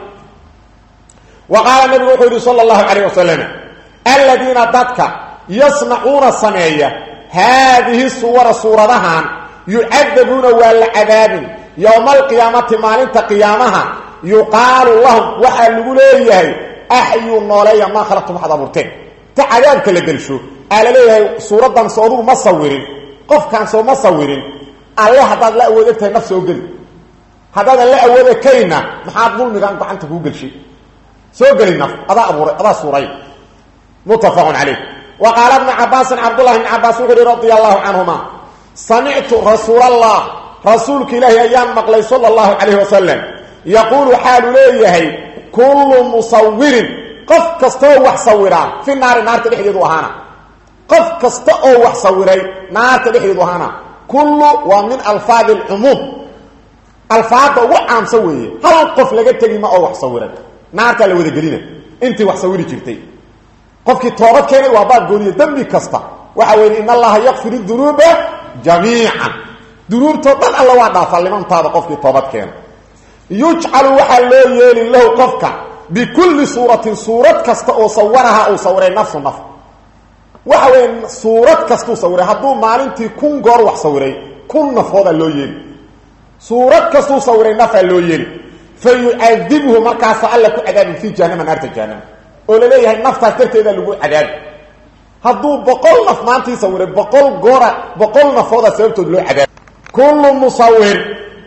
wa qaala nabigu wuxuu yidhi sala allahu calayh wasalam aladiina dadka yasnacuuna sameeya haadihi suwara suuradahan yucadabuuna waa la cadaabin yowma alqiyaamati maalinta qiyaamaha yuqaalu lahum waxaa lagu leeyahay axyuu nooleeya maa khalaqtum waxaad abuurteen ta cadaabka la gelsho aa la leeyahay suuraddan soo adugu ma sawirin qofkaan soo ma sawirin alle haddaad la awood egtahay naf soo geli haddaadan la awooda kayna maxaad dulmigan gacanta kuu gelshay soo geli naf adaa abuuray adaa suuray muttafaqun calayh wa qaala bnu cabaasin cabdullahi bni cabaas wuxu uhi radia allahu canhuma samictu rasuul allah rasuulka ilaahi ayaan maqlay sala allahu calayhi wasalam yaquulu xaalu leeyahay kullu musawirin qof kastaoo wax sawiraa fi naari naarta dhexdeedu ahaana qof kasta oo wax sawiray naarta dhexdeedu ahaana kullu waa min alfaadi alcumuum alfaadda ugu caamsan weeye hal qof laga tegi ma oo wax sawiray naartaa la wada gelina intii wax sawiri jirtay qofkii toobad keenay waa baab gooniye dembi kasta waxa weeye in allaha yakfiru dunuuba jamiican dunuubtoo dhan alla waa dhaafaa limantaada qofkii toobad keena yujcalu waxaa loo yeeli lahu qofka bikulli suuratin suurad kasta oo sawaraha uu sawiray nafsu naf waxa weeye suurad kastuu sawiray hadduu maalintii kun goor wax sawiray kun nafoodaa loo yeeli suurad kastuu sawiray nafaa loo yeeli fa yucadibhu markaasa alla ku cadaabin fii jahanama naarta jahanama oo laleeyahay naftaas darteeda lagu cadaabi hadduu boqol naf maantii sawiray boqol goora boqol nafooda sababtood loo cadaabi kullu musawir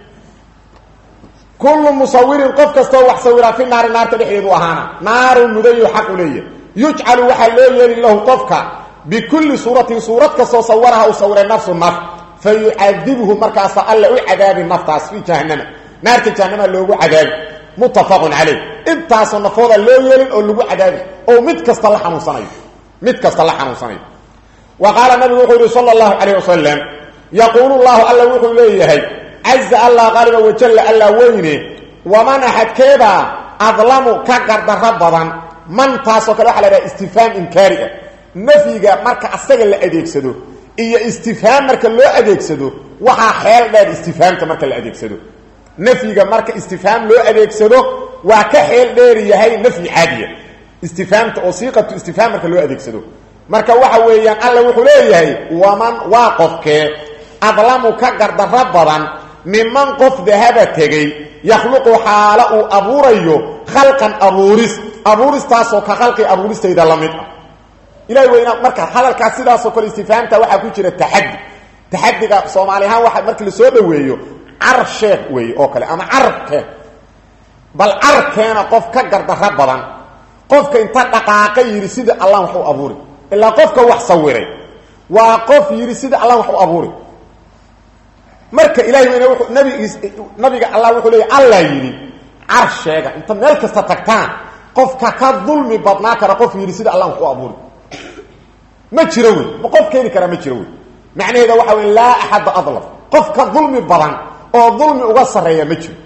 kullu musawirin qof kastoo wax sawiraa fi naari naarta dhexdeedu ahaana naaru mudayu xaqu leeya yujcalu waxaa loo yeeli lahu qofka bikulli suuratin suurad kastoo sawaraha uu sawiray nafsu naf fa yucadibhu markaasa alla u cadaabi naftaas fii jahanama naarta jahanama loogu cadaabi muttafaqun caleyh intaasoo nafooda loo yeelin oo lagu cadaabi oo mid kasta la xanuunsanayo mid kasta la xanuunsanayo wa qaala nabigu wuxuu yihi sala allahu calayh wasalam yaquulu llahu alla wuxuu leeyahay caza allah qaaliba wajalla alla weyne waman axadkeedaa adlamu ka gardaro badan man taasoo kale waxa la dhaha istifhaam inkaari ah nafyiga marka asaga la adeegsado iyo istifhaam marka loo adeegsado waxaa xeel dheer istifhaamta marka la adeegsado nafyiga marka istifhaam loo adeegsado waa ka xeel dheer yahay nafyi caadiya istifhaamta oo siiqatu istifhaam marka loo adeegsado marka waxa weeyaan alla wuxuu leeyahay waman waa qofkee adlamu ka gardaro badan miman qof dahaba tegey yakhluqu xaalo uu abuurayo khalqan abuuris abuuristaasoo ka khalqi abuuristayda la mid ah ilahi weyna marka hadalkaas sidaasoo kale istifhaamta waxaa ku jira taxadi taxadiga soomaali ahaan waa markii lasoo dhaweeyo car sheeg weeye oo kale ama carabkeen bal carabkeena qof ka gardaro badan qofka inta dhaqaaqa yidhi sida allah wax u abuuri ilaa qofka wax sawiray waa qof yidhi sida allah wax u abuuri marka ilahi weyne wuuu nabigiis nabiga allah wuxuu leeya allah yidhi car sheega inta meel kasta tagtaan qofka ka dulmi badnaa kara qof yidhi sida allah wax u abuuri ma jiro wey ma qof keeni karaa ma jiro wey macnaheeda waxa wey laa axadda adlaf qof ka dulmi badan oo dulmi uga sarreeya ma jiro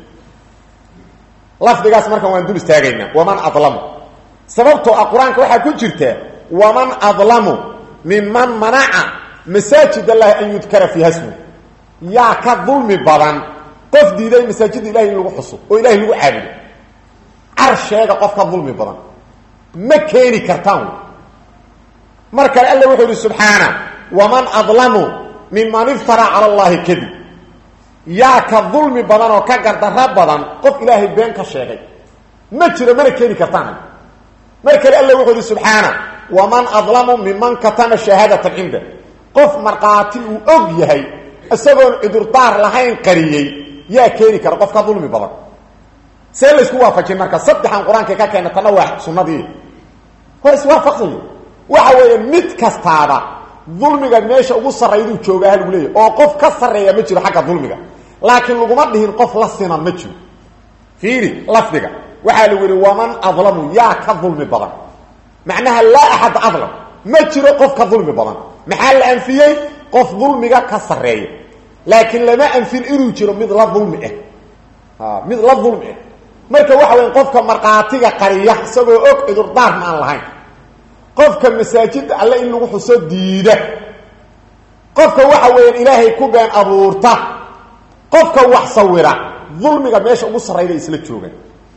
lafdigaas markan waan dul istaagaynaa waman adlamu sababtoo ah qur-aanka waxaa ku jirta waman adlamu miman manaca masaajid allahi an yudkara fiiha smu yaa ka dulmi badan qof diiday masaajidda ilahay in lagu xuso oo ilahay lagu caabudo car sheega qof ka dulmi badan ma keeni kartaan wy mar kale alla wuxuu yihi subxaana waman adlamu miman iftaraa cala allahi kadib yaa ka dulmi badan oo ka gardaro badan qof ilaahay been ka sheegay ma jiro mana keeni kartaan mar kale alla wuxuu yihi subxaana waman adlamu miman katama shahaadatan cinda qof markhaati uu og yahay isagoon cudurdaar lahayn qariyey yaa keeni kara qof ka dulmi badan see laysku waafajin marka saddexan qur-aanka ka keena tana waa sunnadii hor iswaafaqsanya waxa weeye mid kastaaba dulmiga meesha ugu sarrayduu joogaa lagu leeyahy oo qof ka sarreeya ma jiro xagga dulmiga laakiin laguma dhihin qof la sinan ma jiro fiiri lafdiga waxaa lagu yihi waman adlamu yaa ka dulmi badan macnaha laa axad adlam ma jiro qof ka dulmi badan maxaa la anfiyey qof dulmiga ka sarreeya laakiin lama anfin inuu jiro mid la dulmi ah mid la dulmi ah marka waxa weya qofka markhaatiga qariya isagoo og cudurdaarna aan lahayn qofka masaajidda alle in lagu xuso diida qofka waxa weeyaan ilaahay ku been abuurta qofka wax sawira dulmiga meesha ugu sarrayda isla joogan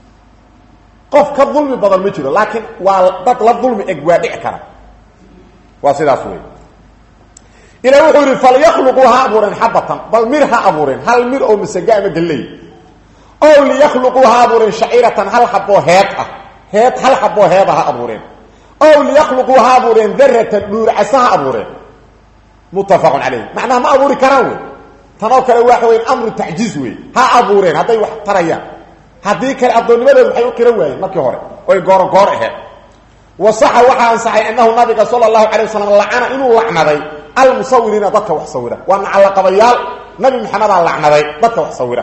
qof ka dulmi badan ma jiro laakiin waa dad la dulmi eg waa dhici kara waa sidaas wey ilah wuxuu yihi falyakluquu ha abuureen xabatan bal mir ha abuureen hal mir oo masaga ama galley ow liyakluquu ha abuureen shaciratan hal xaboo heed ah heed hal xaboo heeda ha abuureen ow liyakluquu ha abuureen daratan dhuurcasa ha abuureen muttafaqun calayh macnaha ma abuuri karaan wey tanoo kale waxa weya amru tacjiiz wey ha abuureen hadday wax tarayaan haddii kale addoonnimadeedu waxay u qiran waayeen markii hore oy gooro goor aheed wasaxa waxaa ansaxay annahu nabiga sala allahu calay wasalam lacana inuu lacnaday almusawiriina dadka wax sawira waa nacallaqabayaal nabi maxamedaa lacnaday dadka wax sawira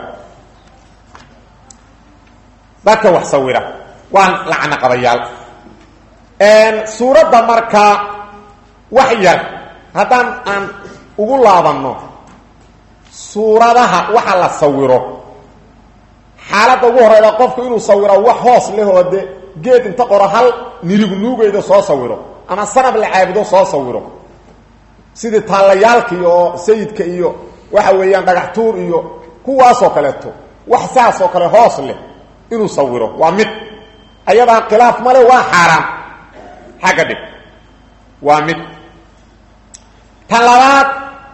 dadka wax sawira waa lacnaqabayaal suuradda marka wax yar haddaan aan ugu laabanno suuradaha waxa la sawiro xaaladda ugu horeyda qofku inuu sawiro wax hoos leh oo de geed inta qoro hal nirigu nuugeyda soo sawiro ama sanab la caabudo soo sawiro sidii taallayaalka iyo sayidka iyo waxa weeyaan dhagax tuur iyo kuwaasoo kaleeto wax saas oo kale hoos leh inuu sawiro waa mid ayadaa khilaaf male waa xaaraan xagga dhig waa mid tan labaad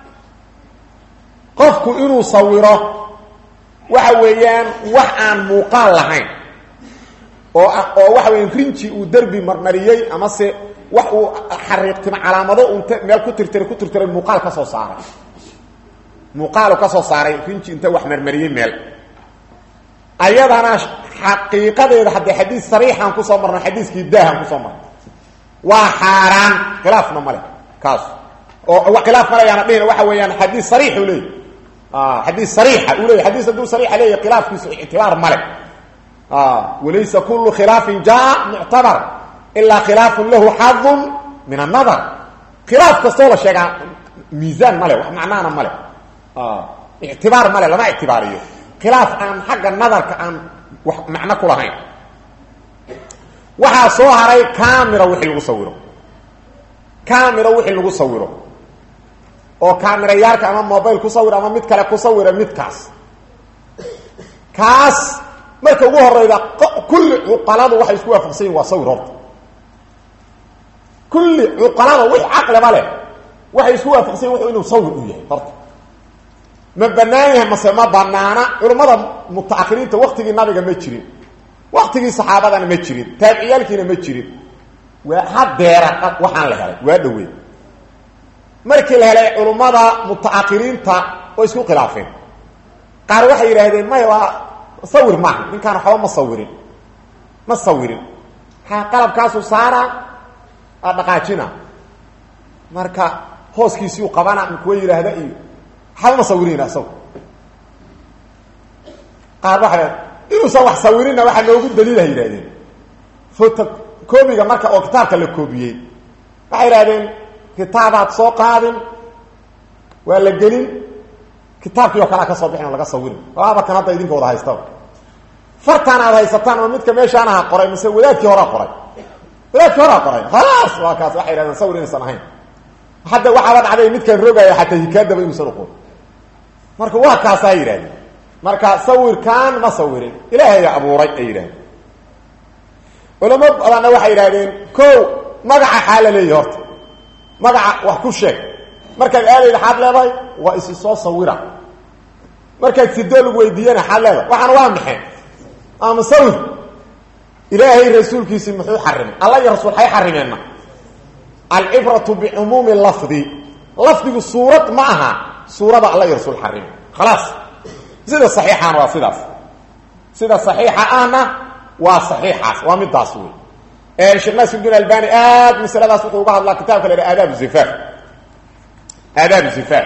qofku inuu sawiro waxa weeyaan wax aan muuqaal lahayn oo oo waxa weeyaan rinji uu derbi marmariyey amase wax uu xariiqtimo calaamado unta meel ku tirtiray ku tirtiray muuqaal ka soo saaray muuqaalu ka soo saaray rinji inta wax marmariyey meel ayadana xaqiiqadeeda haddee xadiis sariixaan kusoo marno xadiiskii daahan kusoo marno waa xaaraan khilaafna male kaas oo khilaaf male ayaana dhihin waxa weeyaan xadiis sariix uu leeyay xadiis sariixa uu leeyay xadiis hadduu sariixa leeyahy khilaafkiisu ictibaar male walaysa kullu khilaafin jaa muctabar ilaa khilaafun lahu xadun min annadar khilaaf kastoo la sheegaa miisaan male wax macnaana male ictibaar male lama ictibaariyo khilaaf aan xagga nadarka aan wax macno ku lahayn waxaa soo haray camera wixii lagu sawiro camera wixii lagu sawiro oo camerayaalka ama mobile ku sawir ama mid kale ku sawira midkaas kaas marka ugu horeyda kulli cuqaladu waxay isku waafaqsan yihin waa sawir horta kulli cuqalada wix caqliba leh waxay isku waafaqsan yihin inuu sawir u yahay horta ma banaan yahay mase ma banaana culammada mutaahiriinta waktigii nabiga ma jirin waktigii saxaabadana ma jirin taabiciyaalkiina ma jirin waa hadeera waxaan la helay waa dhawey markii la helay culummada mutaahiriinta oo isku khilaafeen qaar waxay yidhaahdeen maya waa sawir maaha ninkaan waxba ma sawirin ma sawirin ha qalabkaasu saara a dhaqaajina marka hooskiisiu qabana kuwa yidhaahda iyo waxba ma sawirina isago qaar waa inuusan wax sawirina waxaa noogu daliilaha yidhahdeen foto koobiga marka oo kitaabka la koobiyey waxay yidhahdeen kitaabaad soo qaadin waa la gelin kitaabkii oo kalea ka soo bixin oo laga sawirin waaba kan hadda idinka wada haystaba fartaan aad haysataan oo midka meeshaan aha qoray mise wadaadkii horaa qoray wadaadkii horaa qoray khalaas waa kaas waxay yidhahdeen sawir inaysan ahayn hadda waxaaba dhacday midkaan rogaya xataa hikaadaba inuusan uqoon marka waa kaasaa yidhahdeen marka sawirkaan ma sawirin ilaahaya abuuray ay yidhahdeen culamo badanna waxay yidhahdeen ko magaca xaa la leeyahy horta magaca wax ku sheeg markaad aadayda xaad leedahay waa isi soo sawira markaad sidoo lagu weydiiyana xaad leedahay waxaana waa maxay ama sawir ilaahay rasuulkiisii muxuu xarimay alla iyo rasuul hay xarimeenna alcibratu bicumuumi lafdi lafdigu suurad ma aha suurada alla iyo rasuul xarime khalaas sida saxiixaana waa sidaas sida saxiixa ahna waa saxiixaas waa midaas wey sheekh nasir din albani aad masaladaas wuxuu uga hadlaa kitabka la yidhaha aadaab zifaf aadaab zifaf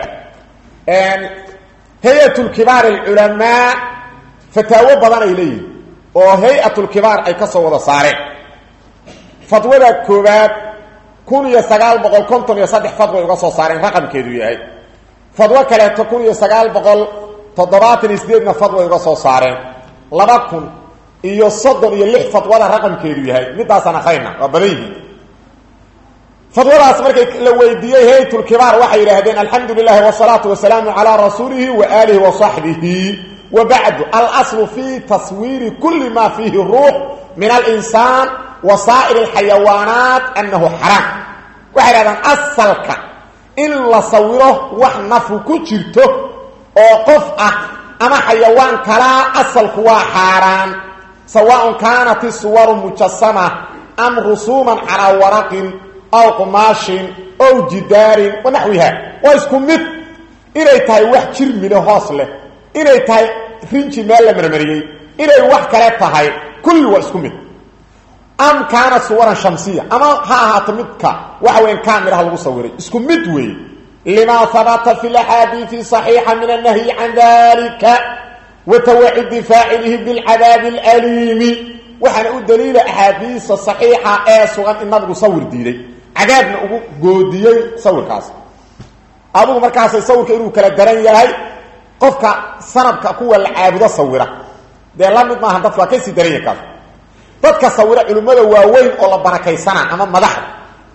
hay-at lkibaar alculamaa fataawo badan ay leeyihin oo hay-at lkibaar ay ka soo wada saareen fadwada koowaad kun iyo sagaal boqol konton iyo saddex fadway uga soo saareen raqamkeedu yahay fadwo kaleeto kun iyo sagaal boqol toddobaatan iyo sideedna fadway uga soo saareen laba kun iyo soddon iyo lix fadwada raqamkeedu yahay midaasaan akrayna waa badan yihiin fadwadaas markay la weydiiyey haytulkibaar waxay yidhaahdeen alxamdu lilahi wasalaatu wasalaamu calaa rasuulihi wa aalihi wa saxbihi wa bacdu alaslu fi taswiiri kuli ma fiihi ruux min alinsaan wa saa'ir alxayawaanaat annahu xaraam waxay yidhahdeen asalka in la sawiro wax nafu ku jirto oo qof ah ama xayawaan kalaa asalku waa xaaraan sawaaء kaanat isuwaru mujasama am rusuuman calaa waraqin aw qumaashin ow jidaarin wanaxwiha waa isku mid inay tahay wax jirmile hoos leh inay tahay rinji meel la marmariyey inay wax kale tahay kulli waa isku mid am kaanat suwaran shamsiya ama ha ahaato midka waxa weyan kaamiraha lagu sawiray isku mid weeye lima habata fi laxaadiii صaxiixa min annahyi can dalika watawacidi faacilihi bilcadaabi alaliimi waxaana u daliila axaadiisa saxiixa ee sugan in nabigu sawir diiday cadaabna ugu goodiyey sawirkaas adugu markaasay sawirka inuu kala daran yahay qofka sanabka kuwa la caabudo sawira dee la mid maaha dadka waa kasii daran yahay kaas dadka sawira culimmada waaweyn oo la barakaysana ama madaxda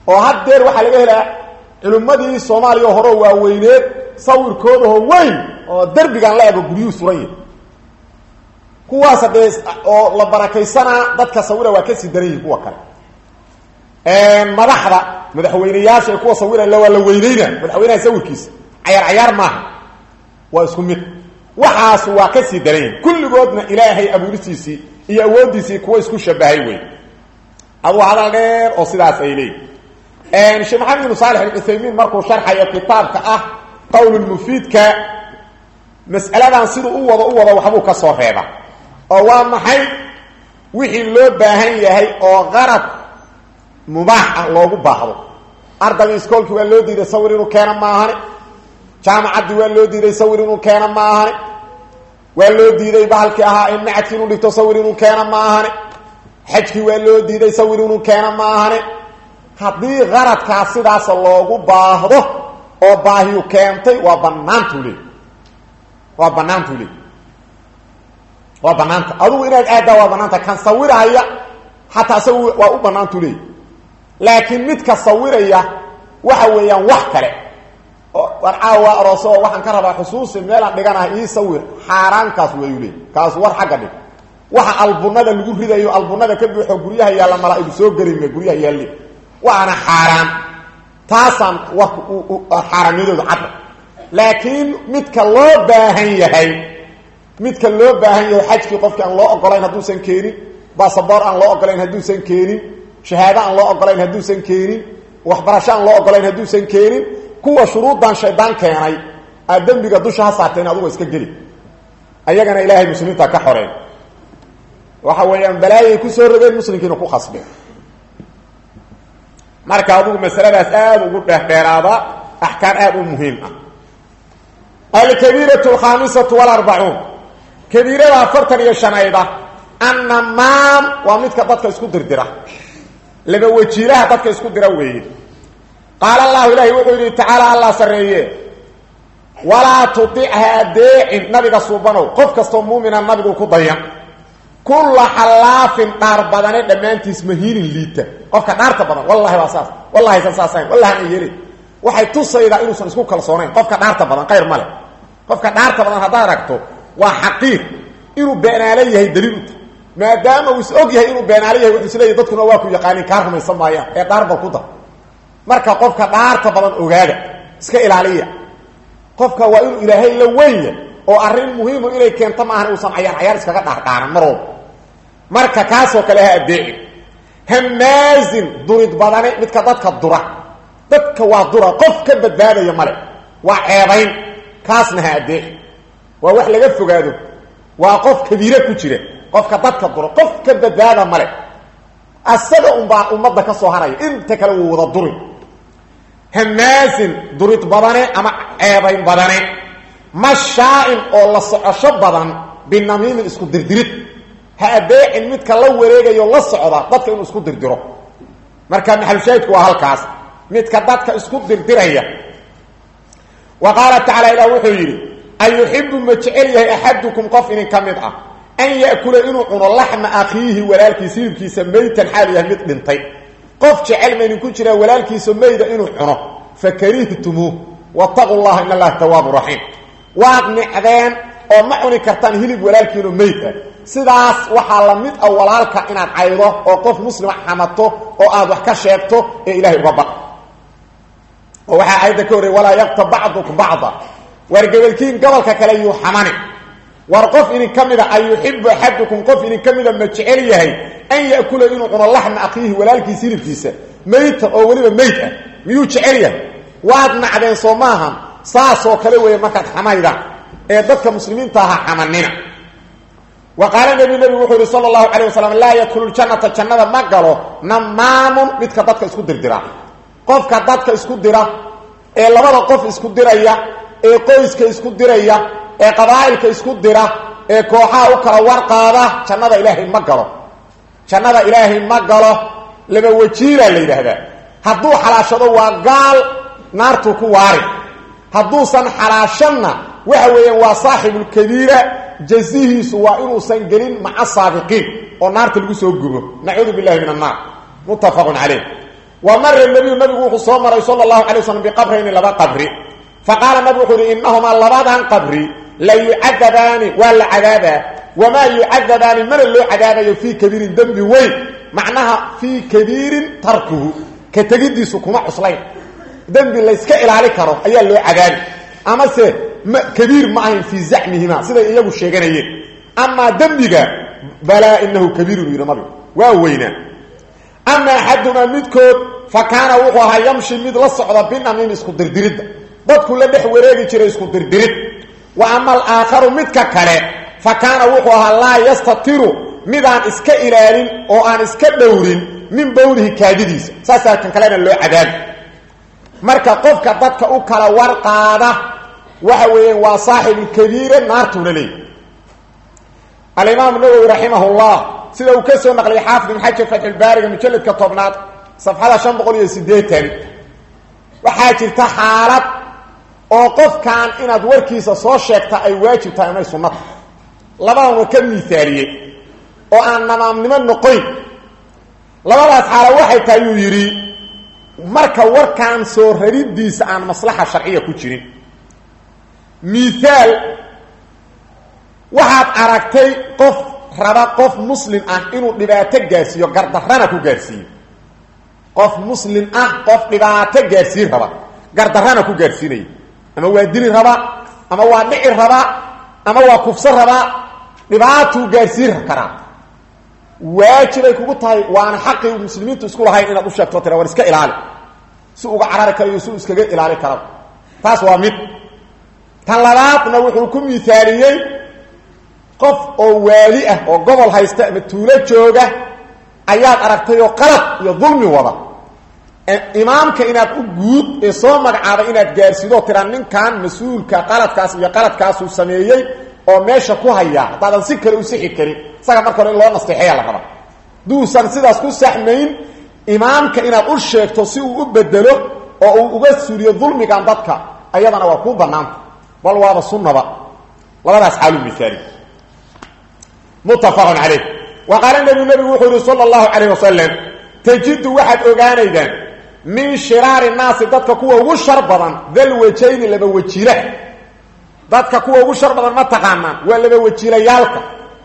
oo haddeer waxaa laga helaa culimmadii soomaaliya horeo waaweyneed sawirkoodahoo weyn oo derbigan la ego guryuhu suran yahi kuwaas haddee oo la barakaysanaa dadka sawira waa kasii daran yihin kuwa kale madaxda madaxweyneyaasha kuwa sawirala waa la weyneyna madaxweynaha sawirkiisa cayaar cayaar maaha waa isku mid waxaas waa kasii daran yihin kulligoodna ilaahay abuuristiisii iyo awooddiisii kuwa isku shabahay wey aduu hadal dheer oo sidaas ay leeyihin sheekh maxamed ibnu saalix alcuthaymiin markuu sharxayo kitaabka ah qowlulmufiidka mas'aladan siduu u wado u wado waxbuu ka soo reeba oo waa maxay wixii loo baahan yahay oo qarad mubaax ah loogu baahdo ardayga iskoolkii waa loo diiday sawir inuu keena maahane jaamacaddii waa loo diiday sawir inuu keena maahane waa loo diiday bahalkii ahaa in macadkii inuu dhigto sawir inuu keena maahane xajkii waa loo diiday sawir inuu keena maahane haddii qaradkaas sidaasa loogu baahdo oo baahiyu keentay waa banaantuu leey waa banaantuu leey waa banaanta adugu inaad aaddaa waa banaanta kan sawiraya xataa isagu waa u banaantuu leey laakiin midka sawiraya waxa weeyaan wax kale war caawa arooso oo waxaan ka rabaa xusuusi meelaan dhiganaha ii sawir xaaraankaas wayu leey kaas war xagga dhig waxa albunada lagu ridayo albunada ka buuxo guryaha yaalla malaa-igu soo gelime guryaha yaalli waana xaaraan taasaan warka xaaraamyadooda cadda laakiin midka loo baahan yahay midka loo baahan yahay xajkii qofkii aan loo ogolayn hadduusan keenin basaboor aan loo ogolayn hadduusan keenin shahaado aan loo ogolayn hadduusan keenin waxbarasho aan loo ogolayn hadduusan keenin kuwa shuruuddan shaydaan keenay aad dembiga dusha ha saarteen aduga iska geli ayagana ilaahay muslimiinta ka xoreen waxa weeyaan balaayay kusoo rogeen muslimkiina ku khasbeen marka adugu masaladaas aada ugu dheerdheeraada axkaam aada u muhiim ah alkabiiratu alkhaamisatu walarbacuun kabiirada afartan iyo shanayda annamaam waa midka dadka isku dirdira laba wajiilaha dadka isku dira weeye qaala allahu ilaahi wuxuu yidhi tacaala allah sarreeye walaa tudicha adeecin nabiga suubanow qof kastoo muumina nabigu ku dayan kulla xallaafin dhaar badane dhammaantiis mahiinin liita qofka dhaarta badan wallahi waa saas wallahi san saasayn wallahi aan yeelin waxay tusaydaa inuusan isku kalsoonayn qofka dhaarta badan khayr male qofka dhaarta badan haddaad aragto waa xaqiiq inuu beenaalo yahay daliil uta maadaama uu is og yahay inuu beenaalo yahay wuxuu isleeyahy dadkuna waa ku yaqaanin kaa rumaysan maayaan ee dhaar bal ku dar marka qofka dhaarta badan ogaada iska ilaaliya qofka waa inuu ilaahay la wenya oo arrin muhiimu inay keento maahan uusan cayaar cayaar iskaga dhaardhaaran mar walba marka kaasoo kale ha addeecin hamaazin durid badane midka dadka dura dadka waa dura qof ka badbaadaya male waa ceebayn kaasna ha addeecin waa wax laga fogaado waa qof kabiire ku jira qofka dadka dura qof ka badbaada male asaga unbaa ummadda ka soo haraya inta kale wuu wada duri hamaazin durid badane ama ceebayn badane mashaain oo la socosho badan binamiimin isku dirdirid ha adeecin midka la wareegayo la socda dadka inuu isku dirdiro marka maxalushaahidku waa halkaas midka dadka isku dirdiraya wa qaala tacala ilah wuxuu yidhi ayuxibu ma jecel yahay axadukum qof inin ka mid ah an ya'kula inuu cuno laxma akhiihi walaalkiisa hilibkiisa maytan xaal yahay mid dhintay qof jecel ma idinku jiraa walaalkiisa mayda inuu cuno fakarihtumuu wataquu llaha in allaha tawaabu raxiim waad nicdeen oo ma cuni kartaan hilib walaalkiino meyd ah sidaas waxaa la mid ah walaalka inaad caydo oo qof muslima xamato oo aad wax ka sheegto ee ilahay uga baq oo waxaa aayadda ka horrey walaa yaktab bacdukum bacda war gebalkiin gobolka kale yuu xamani war qof idin ka mida an yuxibu axadukum qof idin ka mida ma jecel yahay an ya'kula inuu cuno laxma akhiihi walaalkiisa hilibkiisa meyta oo weliba meyd ah miyuu jecel yahay waad nacdeen soo maahan saasoo kale weeye markaad xamayda ee dadka muslimiinta aha xamanina wa qaala nebi nebigu wuxuu yihi sala allahu calayh wasalam laa yadkhulu ljannata jannada ma galo namaamun midka dadka isku dirdira qofka dadka isku dira ee labada qof isku diraya ee qoyska isku diraya ee qabaa'ilka isku dira ee kooxaha u kala warqaada jannada ilaahay ma galo jannada ilaahay ma galo laba wajiilaa la yidhaahdaa hadduu xalaashado waa gaal naartuu ku waari hadduusan xalaashanna waxa weeyaan waa saaxibulkabiira jazihiisu waa inuusan gelin maca saabiqiin oo naarta lagu soo gubo nacuudu billahi min annaar muttafaqun caleyh wa mara nabiyu nabigu wuxuu soo maray sala allahu alay waslam biqabrayni laba qabri fa qaala nabigu wuxuu yihi innahumaa labadan qabri la yucadabaani waa la cadaabaa wamaa yucadabaani mana loo cadaabayo fii kabiirin dembi weyn macnaha fii kabiirin tarkuhu ka tegidiisu kuma cuslayn dembi layska ilaali karo ayaa loo cadaabi amase m kabiir ma ahayn fii zacmihima siday iyagu sheeganayeen amaa dembiga balaa inahu kabiirun yidhi nabigu waa weynaa ama axadumaa midkood fa kaana wuxuu ahaa yamshi mid la socda binamim isku dirdiridda dadku la dhex wareegi jiray isku dirdirid wa ama alaakharu midka kale fa kaana wuxuu ahaa laa yastatiru midaan iska ilaalin oo aan iska dhowrin min bowlihi kaadidiisa saasaa kan kalena loo cadaabi marka qofka dadka u kala warqaada waxa weeyaan waa saaxibulkabiire naartuuna leey alimaam nawowi raximah llah sida uu ka soo naqliyay xaafid ibn xajar fatxulbaariga mujalladka tobnaad safxada shan boqol iyo siddeetan waxaa jirta xaalad oo qofkan inaad warkiisa soo sheegta ay waajib tahay amay sunnata labadan waa ka miisaaliyey oo aan namaamnimo noqoyn labadaas xaalo waxay tahay yuu yidhi marka warkan soo raridiisa aan maslaxa sharciya ku jirin miaal waxaad aragtay qof raba qof muslim ah inuu dhibaato gaarsiiyo gardarrana ku gaarsiiyo qof muslim ah qof dhibaato gaarsiin raba gardarrana ku gaarsiinaya ama waa dili raba ama waa dhici raba ama waa kufso raba dhibaatuu gaarsiin karaa waajibay kugu tahay waana xaqii muslimiintu isku lahayn inaad u sheegto tira war iska ilaali si uga carari karayo si iskaga ilaali kara taas waa mid tan labaadna wuxuu ku miaaliyey qof oo waali ah oo gobol haysta ama tuulo jooga ayaad aragtay oo qalad iyo dulmi wada imaamka inaad u guud ee soo magacaabay inaad gaarsiido tiraa ninkan mas-uulka qaladkaas iyo qaladkaasuu sameeyey oo meesha ku hayaa haddaadan si kale u sixi karin isaga marka hore in loo nasteexeeya la raba duusan sidaas ku saxmayn imaamka inaad u sheegto si uu u bedelo oo uu uga suuriyo dulmigan dadka ayadana waa kuu banaanta bal waaba sunnaba labadaas xaalu miaali muttafaqun calayh wa qaala nebigu nebigu wuxuu yihi sala allahu calayh wasalam tajidu waxaad ogaanaydaan min shiraari naasi dadka kuwa ugu shar badan dal wajayni laba wajiila dadka kuwa ugu shar badan ma taqaanaan waa laba wajiilayaalka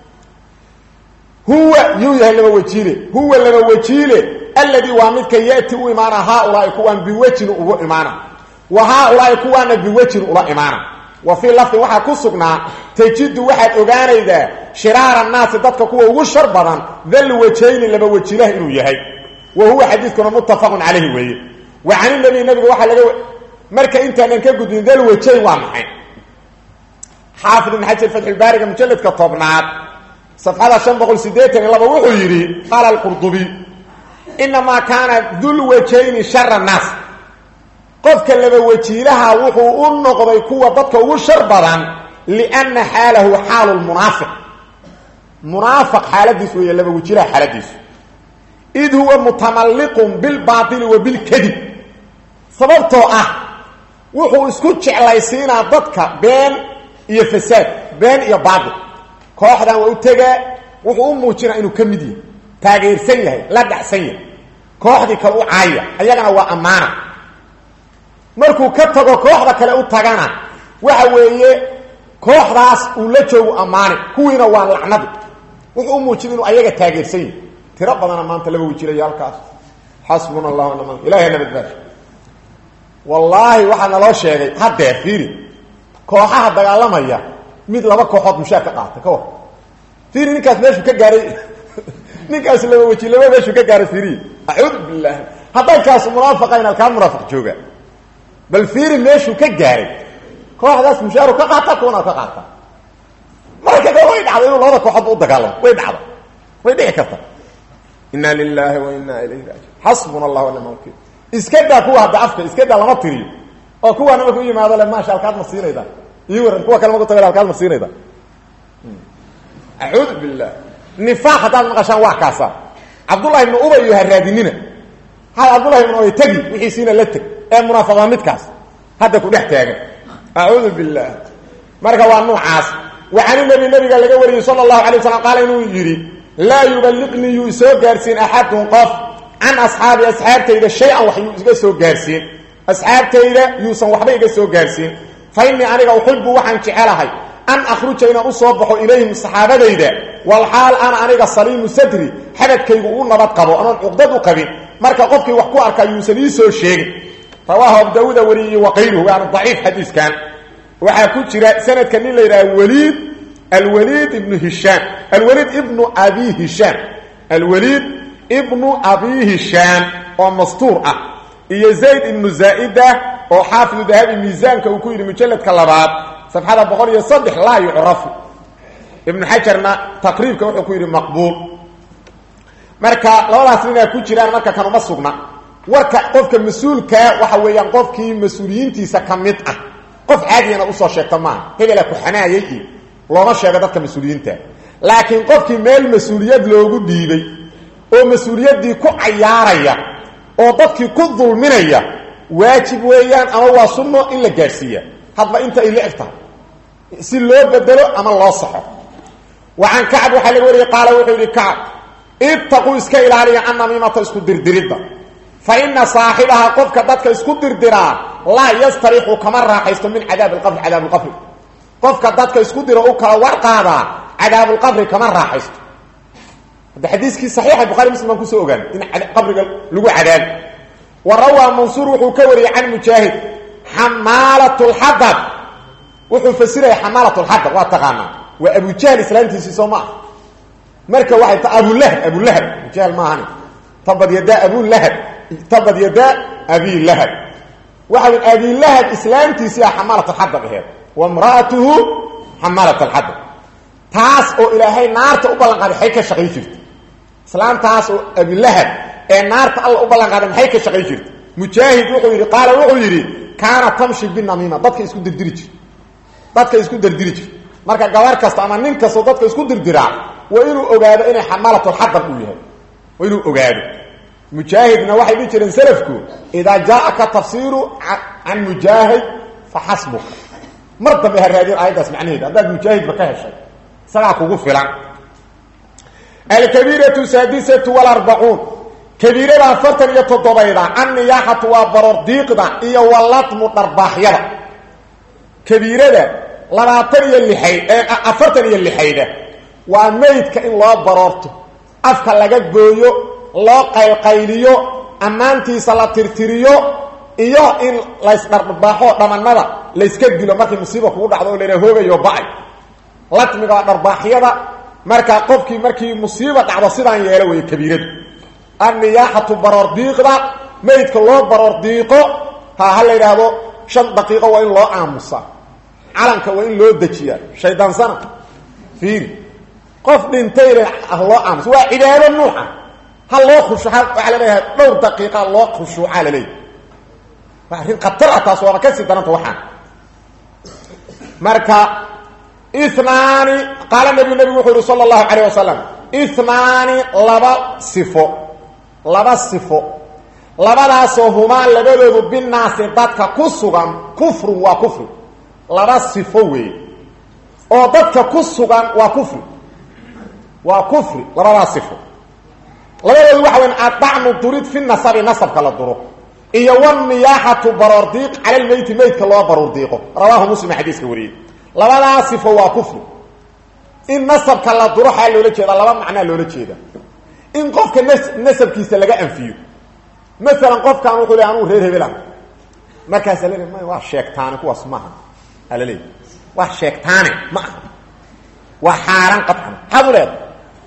huwa yuu yahay laba wajiile huwa laba wajiile alladii waa midka yati u imaana haaulaai kuwaan biwejin ugu imaana wa haaulaai kuwaana biwejin ula imaana wa fii lafdin waxaa ku sugnaa tajidu waxaad ogaanaydaa shiraara naasi dadka kuwa ugu shar badan dal wajayni laba wajiilaha inuu yahay wa huwa xadiidkuna muttafaqun calayhi weeye wa can nabi nabiga waxaa laga marka intaanan ka gudbin dal wajayn waa maxay xaafid ibn xajar fatxulbaariga mujalladka tobnaad safxada shan boqol sideetan iyo laba wuxuu yidhi qaala alqurdubiy inamaa kaana dul wajayni shara naas qofka laba wajiilaha wuxuu u noqday kuwa dadka ugu shar badan lianna xaalahu xaalu lmunaafiq munaafiq xaaladiis weeye laba wajiilaha xaaladiisu id huwa mutamalliqun bilbaaili wa bilkadib sababtoo ah wuxuu isku jeclaysiinaa dadka been iyo fasaad been iyo baatil kooxdan waa u tegaa wuxuu u muujinaa inuu ka mid yahay taageersan yahay la dhacsan yahay kooxdii kale u caaya ayagana waa ammaana markuu ka tago kooxda kale u tagana waxa weeye kooxdaas uu la joogu ammaani kuwiina waa lacnadi wuxuu u muujina inuu ayaga taageersan yahay tiro badana maanta laba wejilaya halkaas xasbuna allah naman ilahay na badbaasho wallaahi waxaa naloo sheegay haddee fiiri kooxaha dagaalamaya mid laba kooxood mushaar ka qaata ka war fiiri ninkaas meeshuu ka gaaray ninkaas laba weji laba meeshuu ka gaaray fiiri acuudu billahi hadday kaas munaafiqayn halkaa munaafiq jooga bal fiiri meeshuu ka gaaray kooxdaas mushaaru ka qaata kuwana ka qaata marka ka way dhacdo inuu labada kooxoodba u dagaalamo way dhacdo way dhici karta inna lilahi wa inna ilayhi raajiun xasbuna allah wanima wakiil iska daa kuwa hadda afka iska daa lama tiriyo oo kuwaana marku yimaado le maasha halkaad ma siinayda ii waran kuwa kale maku taga halkaad ma siinayda acuudu billah nifaaq haddaad maqashaan waa kaasa cabdullahi ibnu ubay iyo haraadinina hay cabdullahi ibnu ubay tegi wixiisiina la teg ee munaafiqda midkaas hadda ku dhex taagan acuudu billah marka waa nuucaas waxaani nebi nabiga laga wariyey sala allahu alay waslam qaala inuu yidhi laa yuballiqnii yuu isoo gaarsiin axadun qof can asxaabi asxaabtayda shay-an wax yuu iga soo gaarsiin asxaabtayda yuusan waxba iga soo gaarsiin fa innii aniga uxibu waxaan jecelahay an akhruja inaan u soo baxo ilayhim saxaabadayda walxaal ana aniga saliimu sadri xabadkaygu u nabad qabo anoon cuqdad u qabin marka qofkii wax ku arkaa yuusan ii soo sheegin rawaahu abu daawuuda wariyey waqayruhu waana daciif xadiiskan waxaa ku jira sanadka nin la yidhaha waliid alwaliid ibnu hishaam alwaliid ibnu abi hishaam alwaliid ibnu abi hishaam oo mastuur ah iyo zayd ibnu zaa'ida oo xaafidu dahabi miisaanka uu ku yidhi mujalladka labaad safxada boqol iyo saddex laa yucrafu ibnu xajarna taqriibka wuxuu ku yidhi maqbuul marka labadaas ninaa ku jiraan marka kan uma sugna warka qofka mas-uulkaa waxa weeyaan qofkii mas-uuliyiintiisa ka mid ah qof caadiyana usoo sheegta maaha hebela ku xanaayay iyo looma sheego dadka mas-uuliyiinta laakiin qofkii meel mas-uuliyad loogu dhiibay oo mas-uuliyaddii ku cayaaraya oo dadkii ku dulminaya waajib weeyaan ama waa sunno in la gaadhsiiya hadba inta ay licib tahay si loo bedelo ama loo saxo wa can kacb waxaa laga wariyey qaala wuxuu yidhi kacb ibtaquu iska ilaaliya annamiimata isku dirdiridda fa ina saaxibaha qofka dadka isku dirdiraa laa yastarixu kama raaxaysto min cadaabi alqabri cadaabulqabri qofka dadka isku diro u kala warqaadaa cadaabulqabri kama raaxaysto hadda xadiiskii saxiixa bukhari muslim baan kusoo ogaan in qabriga lagu cadaabi wa rawaa mansuur wuxuu ka wariyey can mujaahid xamaalat lxadab wuxuu fasiraya xamaalat lxadab waa taqaanaa waa abujahl islaantiisii soo ma ah marka waxay ta abulahab abulahab abujahl maahani tabad yadaa abulahab tabad yadaa abilahab waxa wy abilahab islaamtiisii a xamaalat alxadab aheed wa mraatuhu xamaalat alxadab taas oo ilaahay naarta u ballan qaaday maxay ka shaqayn jirta islaamtaas oo abilahab ee naarta alla u ballan qaaday maxay ka shaqayn jirta mujaahid wuxuu yidhi qaala wuxuu yidhi kaana tamshi binamiima dadka isku dirdiri jir dadka isku dirdiri jir marka gabar kasta ama nin kastoo dadka isku dirdiraa waa inuu ogaado inay xamaalatulxadab uu yahay waa inuu ogaado mujaahidna waxay dhihi jireen salafku idaa jaaaka tafsiiru can mujaahid fa xasbuka mar dambe ha raadin aayaddaas macnaheeda haddaad mujaahidba ka heshay isagaa kugu filan alkabiiratu saadisatu walarbacuun kabiirada afartan iyo toddobayda anniyaaxatu waa barordiiqda iyo walatmu dharbaaxyada kabiirada labaatan iyo lixayd afartan iyo lixayda waa meydka in loo baroorto afka laga gooyo loo qaylqayliyo ammaantiisa la tirtiriyo iyo in laysdharbaaxo dhamanada layska dilo markii musiiba kugu dhacdo oo laha hoogayo ba-ay latmiga waa dharbaaxyada markaa qofkii markii musiiba dhacdo sidaan yeelo wey kabiiradu anniyaaxatu baroordiiqda meydka loo baroordiiqo ha ha la yidhaahdo shan daqiiqo waa in loo aamusaa calanka waa in loo dejiyaa shaydaansana fiiri qof dhintayna ah loo aamusa waa cibaado nuuxa ha loo khushu waxaa la leeyahay dhowr daqiiqa loo khushuucaa la leeyahy waa arrin khatar ah taas waaba kasii daranta waxaan marka inaani qaala nabiyu nabigu wuxuu yihi sala allahu calayh wasalam inaani laba sifo laba sifo labadaasoo humaa labadoodu binaasi dadka ku sugan kufrun waa kufri laba sifo weeye oo dadka ku sugan waa kufri waa kufri labadaas sifo labadoodu waxa weyn adacnu durid fi nasabi nasabka la duro iyo waniyaaxatu baroordiiq cala lmeyti meydka loo baroordiiqo rawaahu muslim xadiiska wariyey labadaas sifo waa kufri in nasabka la duro xaa loola jeeda laba macnaa loola jeeda in qofka nasabkiisa laga anfiyo maalan qofkan wuxuu le anuu reer hebelan markaasa le may waa sheegtaane kuwaas maaha aa laleeya waa sheegtaane ma aha waa xaaraan qaطcan maxaad u leedahay